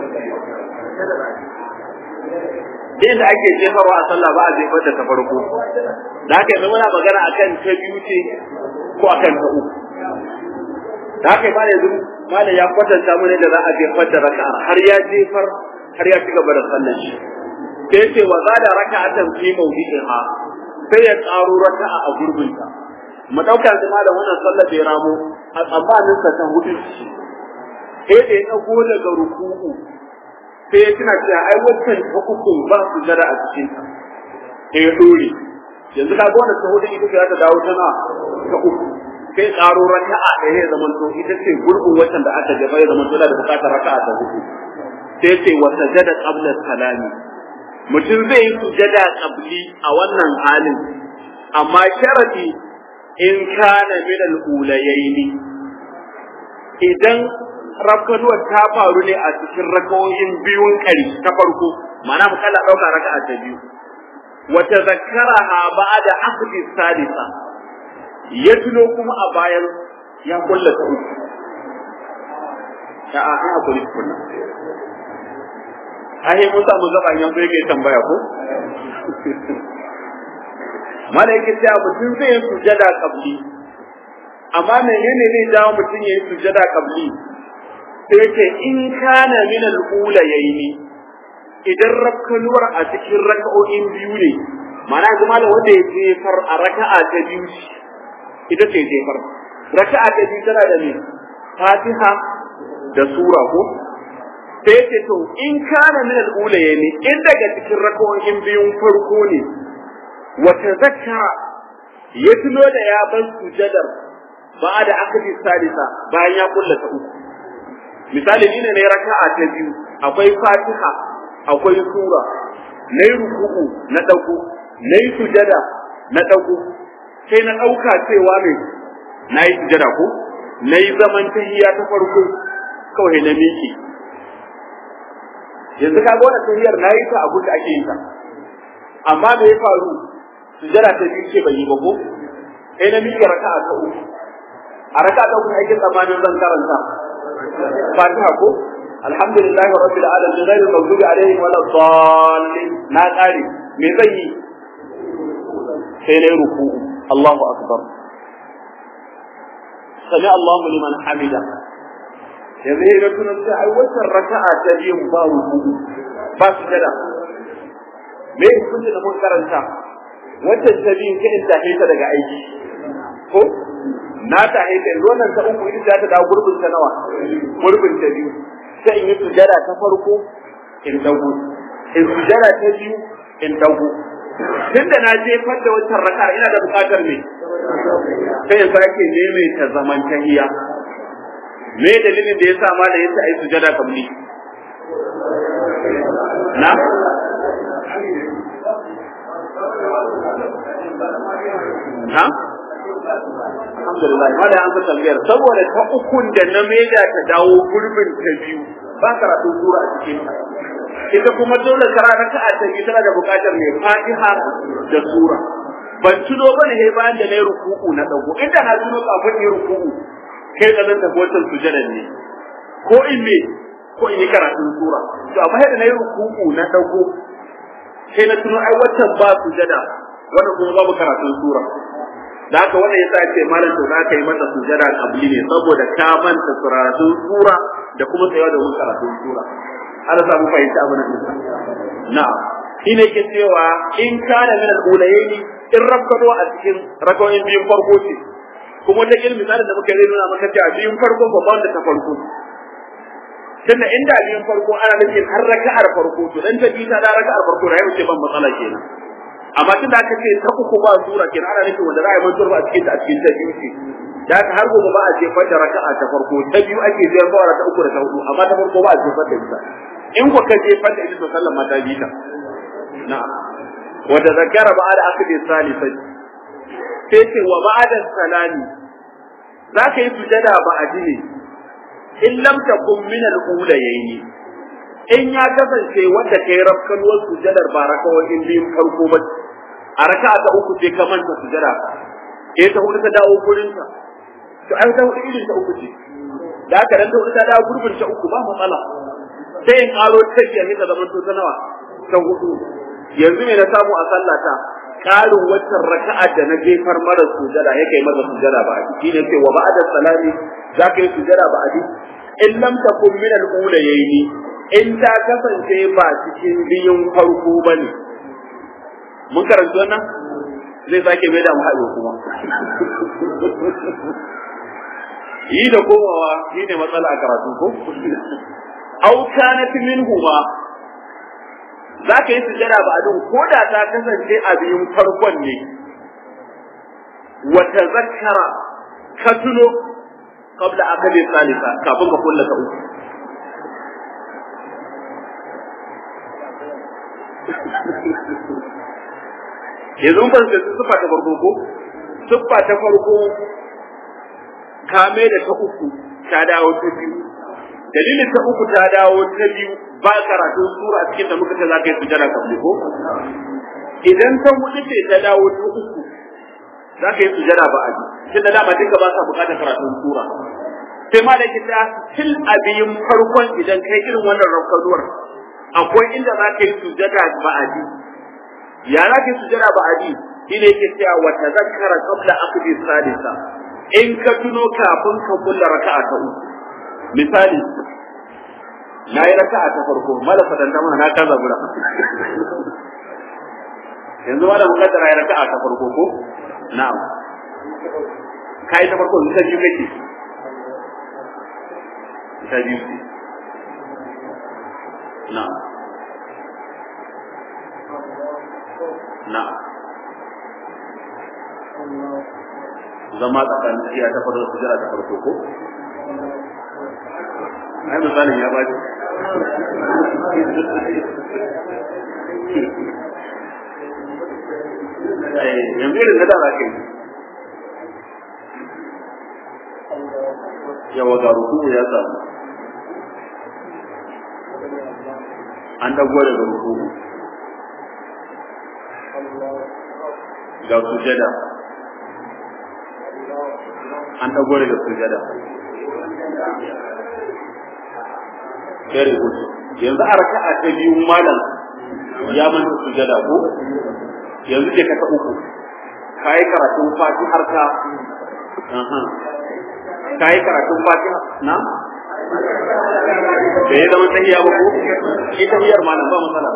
da ake jefarwa a sallah ba a jefar da ta farko da haka yanzu muna magana akan ta biyu ce ko akan ta uku da haka ba yanzu malam ya kwatanta mu da za a jefar da raka'a har ya jefar har ya ci gaba da sallar shi sai ce wa za da raka'atan fi mawdi'iha sai ya tsaro raka'a a gurbinta mu dauka yanzu malam wannan sallar da ya ramo a tsammanin sa ta hudu sai da ya dago daga ruku'u sai ya tuna cewa ai wancan ta uku ba su jira a cikin ta sai ya dore yanzu ka ga wannan ta hudu ita ta dawo tana ta uku sai karo raka'a da ya zama to ita ce gurbin wancan da aka jaba ya zama to da bukatar raka'a ta hudu sai ce wa sajada qabla salami mutum zai yi sujada qabli a wannan halin amma sharadi in kana min al-ulayaini idan rafkanuwar ta faru ne a cikin rakawoyin biyun kari ta farko ma'ana mu kalla dauka raka'a ta biyu wa tazakkaraha ba'da akhdi salisa ya tuno kuma a bayan ya kulla ta uku ta a ina kuli kunna ai mun samu zaba yan so yake tambaya ko malaika ta mutum zai yi sujada kabli amma menene zai jawo mutum ya yi sujada kabli sai ce in kana min al-ula yayi idan rakkanuwar a cikin raka'o'in biyu ne ma'ana zama da wanda ya jefar a raka'a ta biyu ita ce jefar raka'a ta biyu tana da ne fatiha da sura ko sai ce to in kana min al-ula yayi in daga cikin raka'o'in biyun farko ne wa tazakkara ya tuno da ya bar sujadar ba da akadi salisa bayan ya kullata uku misali ni ne na raka'a ta biyu akwai fatiha akwai sura na yi ruku'u na ɗauko na yi sujada na ɗauko sai na ɗauka cewa mai na yi sujada ko na yi zaman tahiya ta farko kawai na miƙe yanzu ka wannan tahiyar na yi ta abu da ake yi ta amma me ya faru sujada ta biyu ce bai yi ba ko sai na miƙe raka'a ta uku a raka'a ta uku aikin tsammanin zan karanta fatiha ko alhamdulillahi rabbil alamin ghairil maghdubi alaihim wala dallin na kare me zan yi sai na ruku Allahu akbar sami Allahu liman hamida yanzu ya ga tunan sai ai wannan raka'a ta biyu ba ruku ba su jada me hukunci da mun karanta wannan ta biyu sai in tafi ta daga aiki ko na ta haifa yanzu wannan ta uku ita ta dawo gurbin ta nawa gurbin ta biyu sai in yi sujada ta farko in dago in sujada ta biyu in dago tunda na je da wancan raka ina da bukatar me sai in sake maimaita zaman tahiya me dalilin da yasa ma da yasa ai sujada kamni na ha alhamdulillah ma da an san tambayar saboda ta ukun da na maida ta dawo gurbin ta biyu ba karatu sura a cikin ta ita kuma dole kara raka'a ta biyu tana da buƙatar mai fatiha da sura ban tuno bane sai bayan da nayi ruku'u na dago inda na tuno kafin yi ruku'u kai da nan tabbatar sujadan ne ko in me ko in yi karatun sura to amma da nayi ruku'u na dago sai na tuno ai waccan ba sujada wannan kuma babu karatun sura da haka wannan yasa ce malam to za ka yi mata sujada kabli ne saboda ka manta karatun sura da kuma tsayawa da karatun sura ana samu fahimta abin nan na'am shine ke cewa in kana min al-ulayaini in rakkado a cikin rakawoyin biyun farko ce kuma ta ilmi misalin da muka yi nuna maka cewa biyun farko ba wanda ta farko tunda inda biyun farko ana nufin har raka'ar farko to dan ta bi ta da raka'ar farko da yau ce ban matsala kenan amma tun da aka ce ta uku ba sura kenan ana nufin wanda za a yi mantuwar ba a cikin ta a cikin ta biyu ce da haka har gobe ba a jefar da raka'a ta farko ta biyu ake jefar da ta uku da ta hudu amma ta farko ba a jefar da ita in ku ka jefar da ita to sallan ma ta bi ta na'am wa tadhakkara ba'da akdi salisati sai ce wa ba'da salami za ka yi sujada ba a ji ne in lam takun min al-ulayni in ya kasance wanda kai rafkanuwar sujadar ba rakawoyin biyun farko ba a raka'a ta uku sai ka manta sujada eh ta hudu ta dawo gurin ta to ai ta hudu irin ta uku ce da haka dan ta hudu ta dawo gurbin ta uku ba matsala sai in karo ta biyar ne ta zama to ta nawa ta hudu yanzu me na samu a sallata ƙarin waccan raka'a da na jefar mara sujada ya kai masa sujada ba a shi ne ce wa ba'da salami za ka yi sujada ba a in lam takun min al-ulayaini in ta kasance ba cikin biyun farko bane mun karanta wannan zai sake mai da mu haɗo kuma yi da komawa shi ne matsala a karatu ko au kanat minhuma za ka yi sujada ba adun ko da ta kasance a biyun farkon ne wa tazakkara ka tuno qabla akali salisa kafin ka kulla ta uku yanzu ban da siffa ta farko ko siffa ta farko kame da ta uku ta dawo ta biyu dalilin ta uku ta dawo ta biyu ba karatu sura cikin da muka ce za ka yi sujada kabli ko idan ta hudu ce ta dawo ta uku za ka yi sujada ba a tun da dama duka ba sa bukatar karatun sura sai ma da kita til abiyin farkon idan kai irin wannan rafkanuwar akwai inda za ka yi sujada ba a ya za ka yi sujada ba a shine yake cewa wa tazakkara qabla aqdi salisa in ka tuno kafin ka kulla raka'a ta uku misali na yi raka'a ta farko mala fadanta mana na kaza gura yanzu ma da mukaddara ya raka'a ta farko ko na'am kai ta farko ta biyu kake ta biyu na'am na'am zama tsakanin tafiya ta farko sujara ta farko ko ai misalin ya baci yanzu irin da za ka yi yawa ga ruku ya samu an dago daga ruku ga sujada an dago daga sujada very good yanzu a raka'a ta biyu malam ya manta sujada ko yanzu ke ta uku kai karatun fatihar ka aha kai karatun fatiha na da ya zama tahiya ba ko shi tahiyar malam ba matsala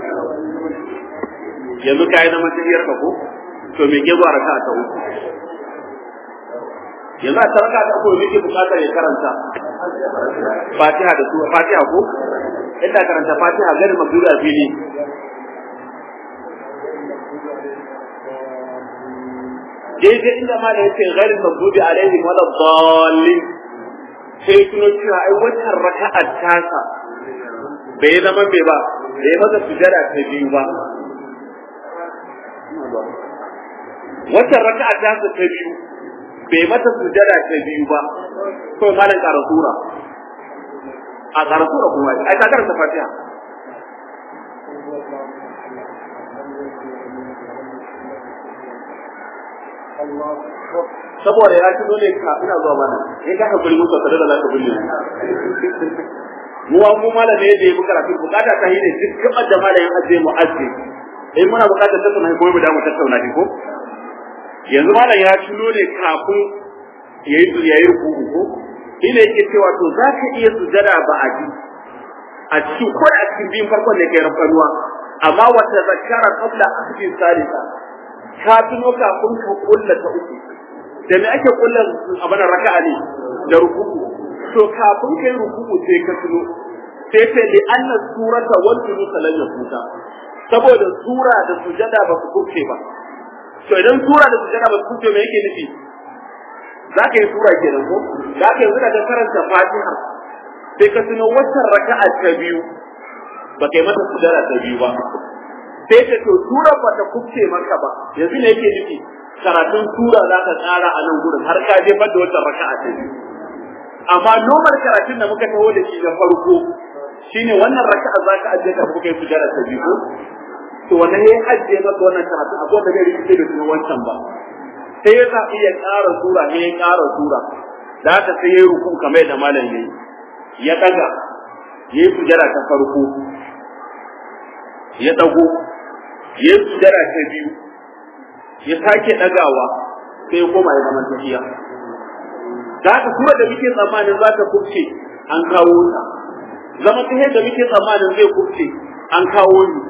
yanzu kai zama tahiyar ka ko to me ke zuwa raka'a ta uku yanzu a tarka ta uku yake bukatar ya karanta Fatiha da sura Fatiha ko inda karanta Fatiha gari magdubi a fili daidai inda ma da yake gari magdubi alaihim wala dallin sai tuno cewa ai wannan raka'a tasa bai zama bai ba bai masa sujada ta biyu ba wannan raka'a tasa ta biyu bai mata sujada ta biyu ba to malam ƙara sura a ƙara sura kuma ai ka karanta fatiha saboda ya tuno ne ka ina zuwa mana in ka hakuri musu tare da zaka bulle mu mu malame da ya buƙata karatu bukata ta hine duk gaban da malamin aje mu aje in muna buƙatar tattauna ko mu da mu tattauna shi ko yanzu malam ya tuno ne kafin yayi yayi ruku'u ko ina yake cewa to za ka iya sujada ba a ji a cikin ko a cikin biyun farkon da kai rafanuwa amma wata zakara qabla akhdhi salisa ka tuno kafin ka kulla ta uku da me ake kulla abana raka'a ne da ruku'u to kafin kai ruku'u sai ka tuno sai sai li anna surata wal julus lan yafuta saboda sura da sujada ba su kuke ba to idan sura da sujada ba su kuke me yake nufi za ka yi sura kenan ko za ka yanzu da karanta fatiha sai ka tuno waccan raka'a ta biyu ba kai mata sujada ta biyu ba sai ka to sura ba ta kubce maka ba yanzu ne yake nufi karatun sura za ka tsara a nan gurin har ka je da waccan raka'a ta biyu amma normal karatun da muka taho da shi da farko shine wannan raka'a za ka ajiye ka kuka yi sujada ta biyu ko to wannan ya ajiye maka wannan karatu akwai da bai rikice da kuma wancan ba sai ya sa iya ƙara sura ne ya ƙara sura da haka sai ya yi ruku kamar da malam ya ya daga ya yi sujada ta farko ya dago ya yi sujada ta biyu ya sake dagawa sai ya koma ya zama tafiya da haka kuma da muke tsammanin za ta kubce an kawo ta zama ta da muke tsammanin zai kubce an kawo ni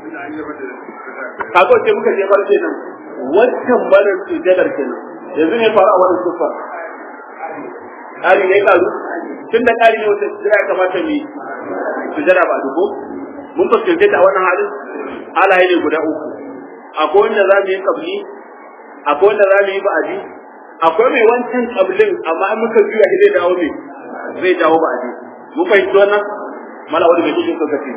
kaga ce muka je farce nan wancan barin sujadar kenan yanzu ne faru a wannan sufar ƙari ne ƙaru tun da ƙari ne wata sujada ya kamata mu sujada ba dubo mun fuskance ta a wannan halin halaye ne guda uku akwai wanda za mu yi kabli akwai wanda za mu yi ba'adi akwai mai wancan kablin amma an muka juya shi zai dawo ne zai dawo ba'adi mun fahimci wannan mala wani mai cikin sokaci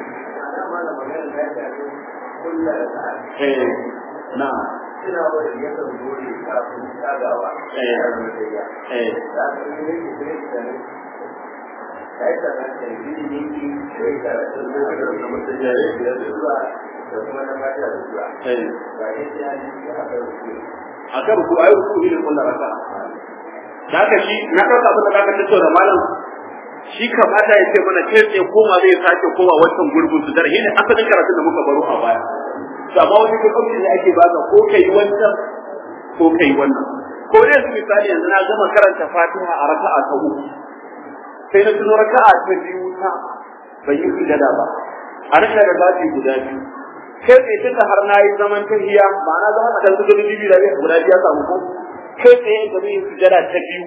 eh na suna wani yakan gode kafin tsagawa eh eh da aka yi ne ke ne da ne da ya tsara da yi ne ke da ya tsara da zuwa da mutum ya yi da zuwa da kuma na mata da zuwa eh ba ya ce ya yi da aka rufe akan ruku ayi ruku ne kullu raka da haka shi na dauka abin da kaka tattauna malam shi kamata ya ce mana kai tsaye koma zai sake koma wancan gurbin su darhi ne asalin karatun da muka baro a baya to amma wani lokaci ne ake baka ko kai wancan ko kai wannan ko dai su misali yanzu na gama karanta Fatiha a raka'a ta uku sai na tuno raka'a ta biyu ta bai yi sujada ba a rika da zafi guda biyu kai tsaye tunda har na yi zaman tahiya ma'ana zama tsakan su gudu biyu da biyu guda biyu ya samu ko kai tsaye da zai yi sujada ta biyu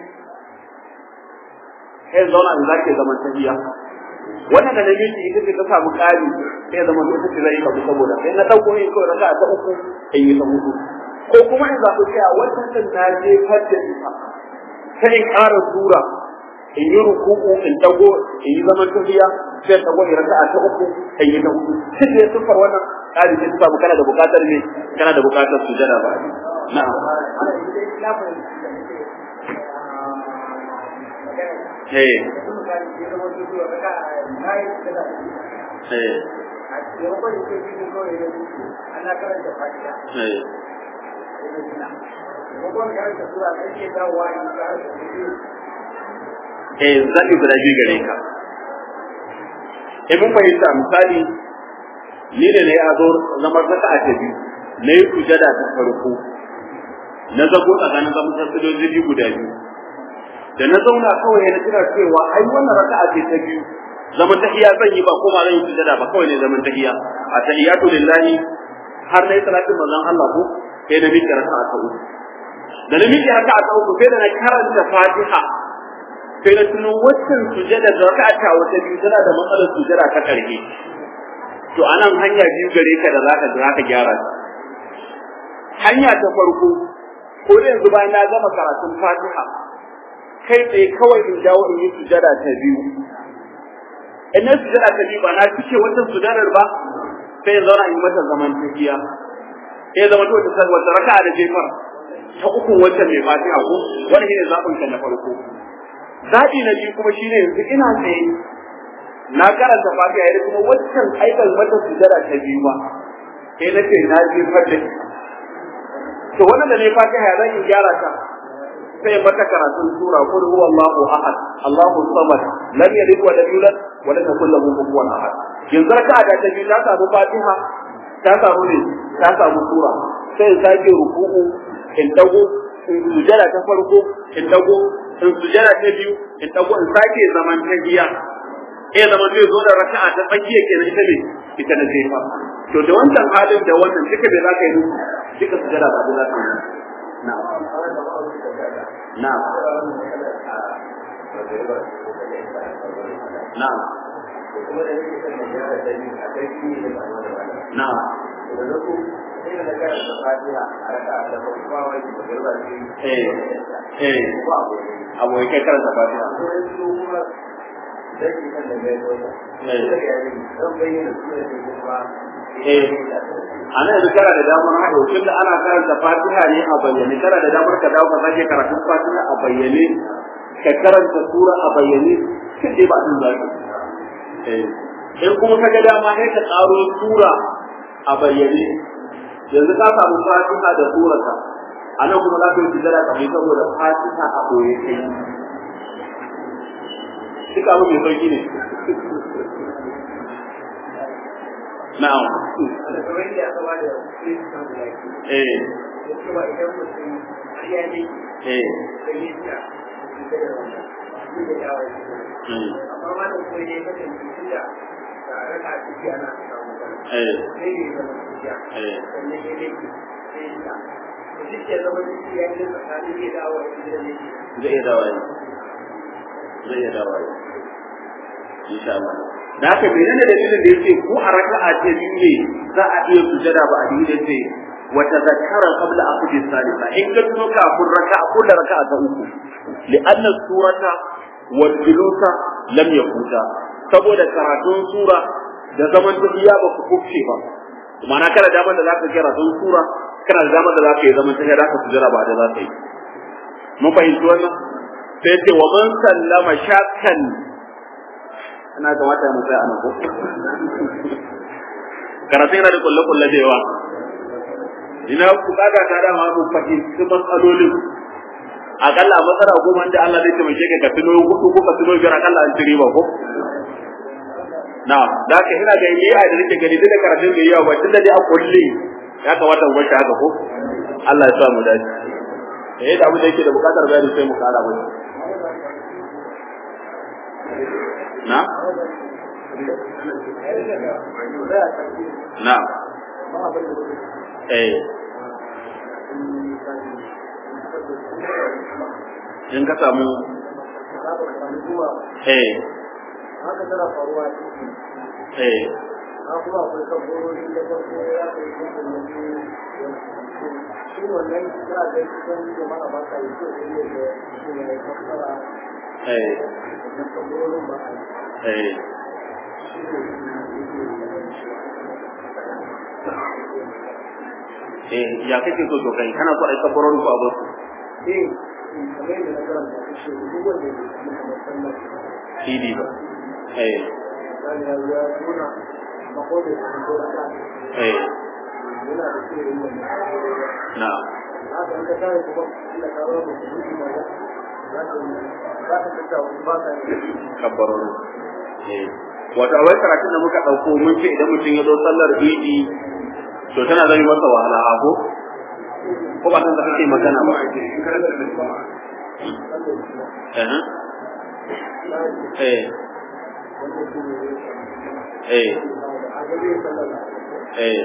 sai zauna in zake zaman tahiya wannan da namiji ita ce ta samu ƙari sai zama ita ce zai kabu saboda sai na ɗauko yin kawai raka ta uku in yi ta hudu ko kuma in zaɓi cewa wannan din na je fadda ita sai in ƙara sura in yi ruku'u in dago in yi zaman tafiya sai dago in raka'a ta uku in yi ta hudu shi ne sufar wannan ƙari sai ta samu kana da buƙatar ne kana da buƙatar sujada ba na'am eh eh eh eh zaɓi guda biyu gare ka in mun fahimta misali ni da na yi azo zama saka a biyu na yi sujada ta farko na zago tsakanin zaman sassadoji biyu guda biyu da na zauna kawai na tuna cewa ai wannan raka'a ce ta biyu zaman tahiya zan yi ba ko ma zan yi sujada ba kawai ne zaman tahiya a tahiyatu lillahi har na yi salatin manzon Allah ko sai na miƙe raka'a ta uku da na miƙe raka'a ta uku sai da na karanta Fatiha sai na tuno waccan sujada da raka'a ta wata biyu tana da matsalar sujada ta ƙarshe to anan hanya biyu gare ka da zaka zaka gyara ta hanya ta farko ko da yanzu bayan na gama karatun Fatiha kai tsaye kawai in dawo in yi sujada ta biyu in na sujada ta biyu ba na cike wata sujadar ba sai in zauna in mata zaman tafiya sai zama to ta wata raka'a da jefar ta uku wacce mai fatiha ko wani shine zaɓin ka na farko zaɓi na biyu kuma shine yanzu ina tsaye na karanta fatiha yadda kuma waccan aikan mata sujada ta biyu ba sai na ce na jefar da to wannan da ne fatiha ya zan in gyara ta sai mata karatun sura qul huwallahu ahad Allahu samad lam yalid wa lam yulad wa lam yakul lahu kufuwan ahad yanzu raka'a da ta biyu ta samu Fatiha ta samu ne ta samu sura sai in sake ruku'u in dago in sujada ta farko in dago in sujada ta biyu in dago in sake zaman tahiya eh zaman zai zo da raka'a ta tsakiya kenan ita ne ita na jefa to da wannan halin da wannan duka da zaka yi duka sujada ba da zaka yi na'am نعم نعم نعم eh eh abu kai karanta fatiha eh ana yanzu kana da damar haɗo tunda ana karanta fatiha ne a bayyane kana da damar ka dawo ka sake karatun fatiha a bayyane ka karanta sura a bayyane sai dai ba din zaki eh in kuma ka ga dama sai ka tsaro sura a bayyane yanzu ka samu fatiha da surata anan kuma za ka yi tijara ka yi saboda fatiha a boye kai duka abu mai sauki ne na'am eh eh zai iya dawa yi zai iya dawa yi insha Allah da haka menene dalilin da yake ko a raka'a ce biyu ne za a iya sujada ba a dinga ce wa tadhakkara qabla aqdi salisa in ka tuno kafin raka'a kullu raka'a ta uku li'anna surata wal julusa lam yakuta saboda karatun sura da zaman tafiya ba ku kufce ba ma'ana kana da da zaka kira karatun sura kana da damar da zaka yi zaman tafiya zaka sujada ba da zaka yi mun fahimci wannan sai ce wa man sallama shakkan ina kamata mu tsaya anan ko karatu yana da kulle kulle da yawa ina ku kaga ta da ma mu fahimci matsalolin akalla matsala goma da Allah zai taimake ka ka tuno hudu ko ka tuno biyar akalla an tiri ba ko na da ka ina ga yi a da nake gani da karatun da yawa ba tunda dai a kulle ya kamata mu bar shi haka ko Allah ya sa mu dace eh da abu da yake da bukatar bayani sai mu kara mai na na eh in ka samu eh haka tana faruwa eh na kuma akwai kabbarori da farko ya kai kuma shi wannan za a kai kusan jama'a ba ka yi ko da ne da shi ne ya kabbara eh da kabbarorin ba a yi eh eh ya kake so to kai kana so ai kafaron ku abu eh kamar yadda na karanta ta ce duk wanda ya samu kamar sallar idi ba eh misali ya zo ya nuna mako da ya ko da ka eh yana da shi yin wannan na haka in ka tare kuma Allah ka ba mu shi ma ya za ka za ka tsaya ba ka yi kafaron eh wato a wai karatun da muka dauko mun ce idan mutum ya zo sallar idi to tana zama masa wahala a ko ko ba san da kake magana ba eh eh eh eh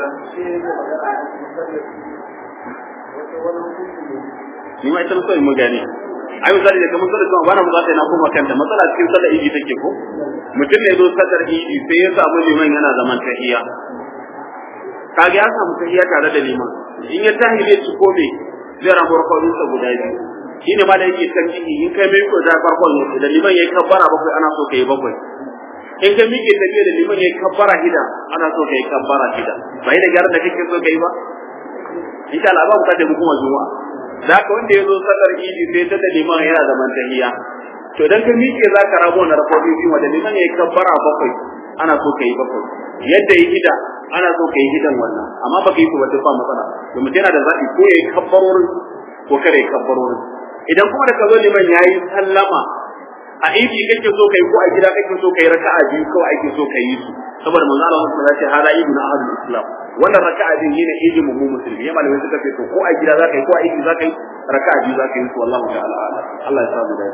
ni ma ita so in mu gane ai misali da kamar sallar kuma bana bukata na koma kanta matsala cikin sallar idi take ko mutum ne zo sallar idi sai ya samu liman yana zaman tahiyya kage ya samu tahiyya tare da liman in ya tahi zai ci kome zai ramu rakwadin sa guda biyu shine ma da yake tarjihi in kai mai ko da farkon da liman yayi kabbara bakwai ana so kai bakwai in ka miƙe tafiya da liman yayi kabbara hida ana so kai kabbara hida bai da gyaran da kake so kai ba insha Allah ba mu kace mu kuma juma'a da haka wanda ya zo sallar idi sai ta da liman yana zaman tahiyya to dan ka miƙe za ka rabo na rakwadin biyu da liman yayi kabbara bakwai ana so kai bakwai yadda yi hida ana so kai hidan wannan amma baka yi su wata ba matsala domin yana da zaɓi ko yayi kabbarorin ko kada yayi kabbarorin idan kuma da ka zo liman yayi sallama a idi kake so kai ko a gida kake so kai raka'a biyu kawai ake so kai yi su saboda manzo Allah sallallahu alaihi wasallam hada ibn ahadul islam wannan raka'a biyu ne idi mu musulmi ya malamai suka ce to ko a gida zaka yi ko a idi zaka yi raka'a biyu zaka yi su wallahi ta'ala a'lam Allah ya samu da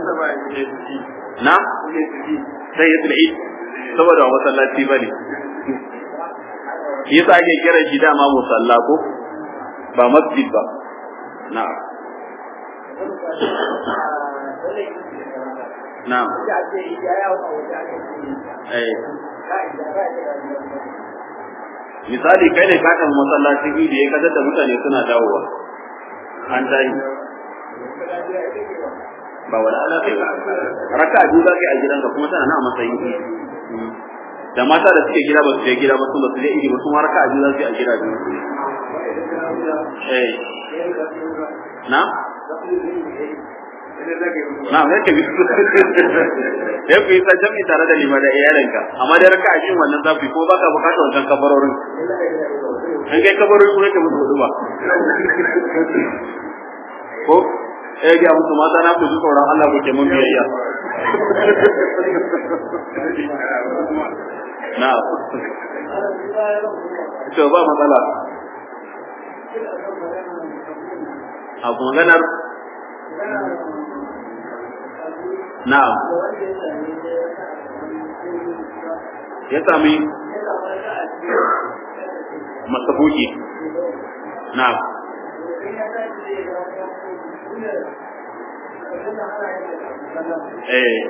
na sai ya tsiri saboda ba masallaci bane yasa ake kiran shi dama musalla ko ba masjid ba na'am na'am eh misali kai ne ka kan masallacin idi ya kadar da mutane suna dawowa an tayi ba wala ala kai raka biyu za ka yi a gidanka kuma tana na a matsayin idi da mata da suke gida ba su je gida ba su ba su je idi ba su ma raka biyu za su yi a gida biyu eh na na mai ka bisu ya ku yi sa jami tare da lima da iyalinka amma da raka a wannan zafi ko baka bukatar wancan kabarorin in kai kabarorin kuma ka mutu hudu ba ko eh ga musu mata na ku ji tsoron Allah ku ke mun biyayya na to ba matsala a maganar na ya sami masabuki na eh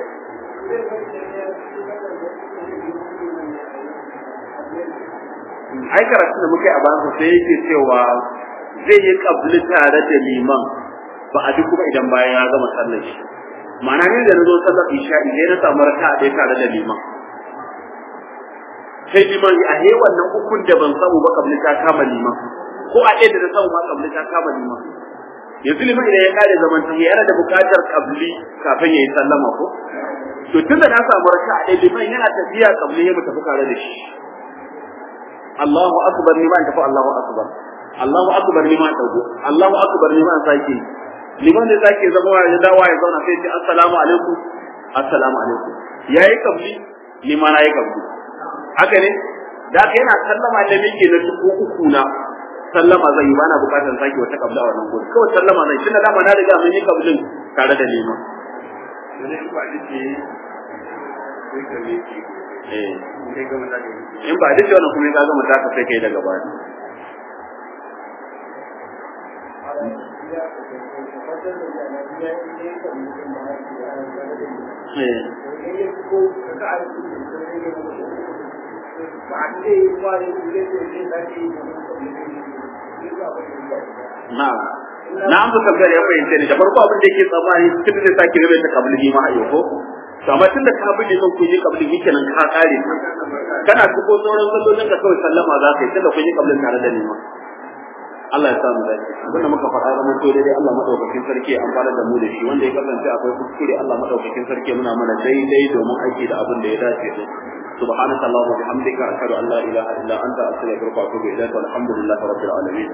ai karatun da muka yi a bayan sai yake cewa zai yi kabli tare da liman ba a duk kuma idan bayan ya gama sallar shi ma'ana ne da na zo sallar isha idan na samu raka a ɗaya tare da liman sai liman a he wannan ukun da ban samu ba kabli ta kama liman ko a ɗaya da na samu ba kabli ta kama liman yanzu liman idan ya kare zaman ta yana da buƙatar kabli kafin ya yi sallama ko to tunda na samu raka a ɗaya liman yana tafiya kabli ya mu tafi tare da shi Allahu akbar ni ma in tafi Allahu akbar Allahu akbar ni ma in dago Allahu akbar ni ma in sake liman da sake zama ya dawa ya zauna sai ya ce assalamu alaikum assalamu alaikum yayi kabli ni ma na yi kabli haka ne da ka yana sallama da mike na tuko uku na sallama zai yi bana bukatar sake wata kabla a wannan gurin kawai sallama zai tunda dama na riga mun yi kablin tare da liman eh in ba duk wannan kuma ka gama taka sai kai daga baya na na an buka gare ya fahimce ni da farko abin da yake tsammani tun da sake rabe ta kabli ma a yau ko to amma tun da ka bi son kun yi kabli yake nan ka kare kana tuko sauran sallolin ka kawai sallama za ka yi tun da kun yi kablin tare da nima Allah ya sa mu dace abinda muka faɗa zama to daidai Allah madaukakin sarki ya amfana da mu da shi wanda ya kasance akwai kuskure Allah madaukakin sarki muna mana daidai domin aiki da abin da ya dace da سبحانك اللهم وبحمدك أشهد أن لا إله إلا أنت أستغفرك وأتوب إليك والحمد لله رب العالمين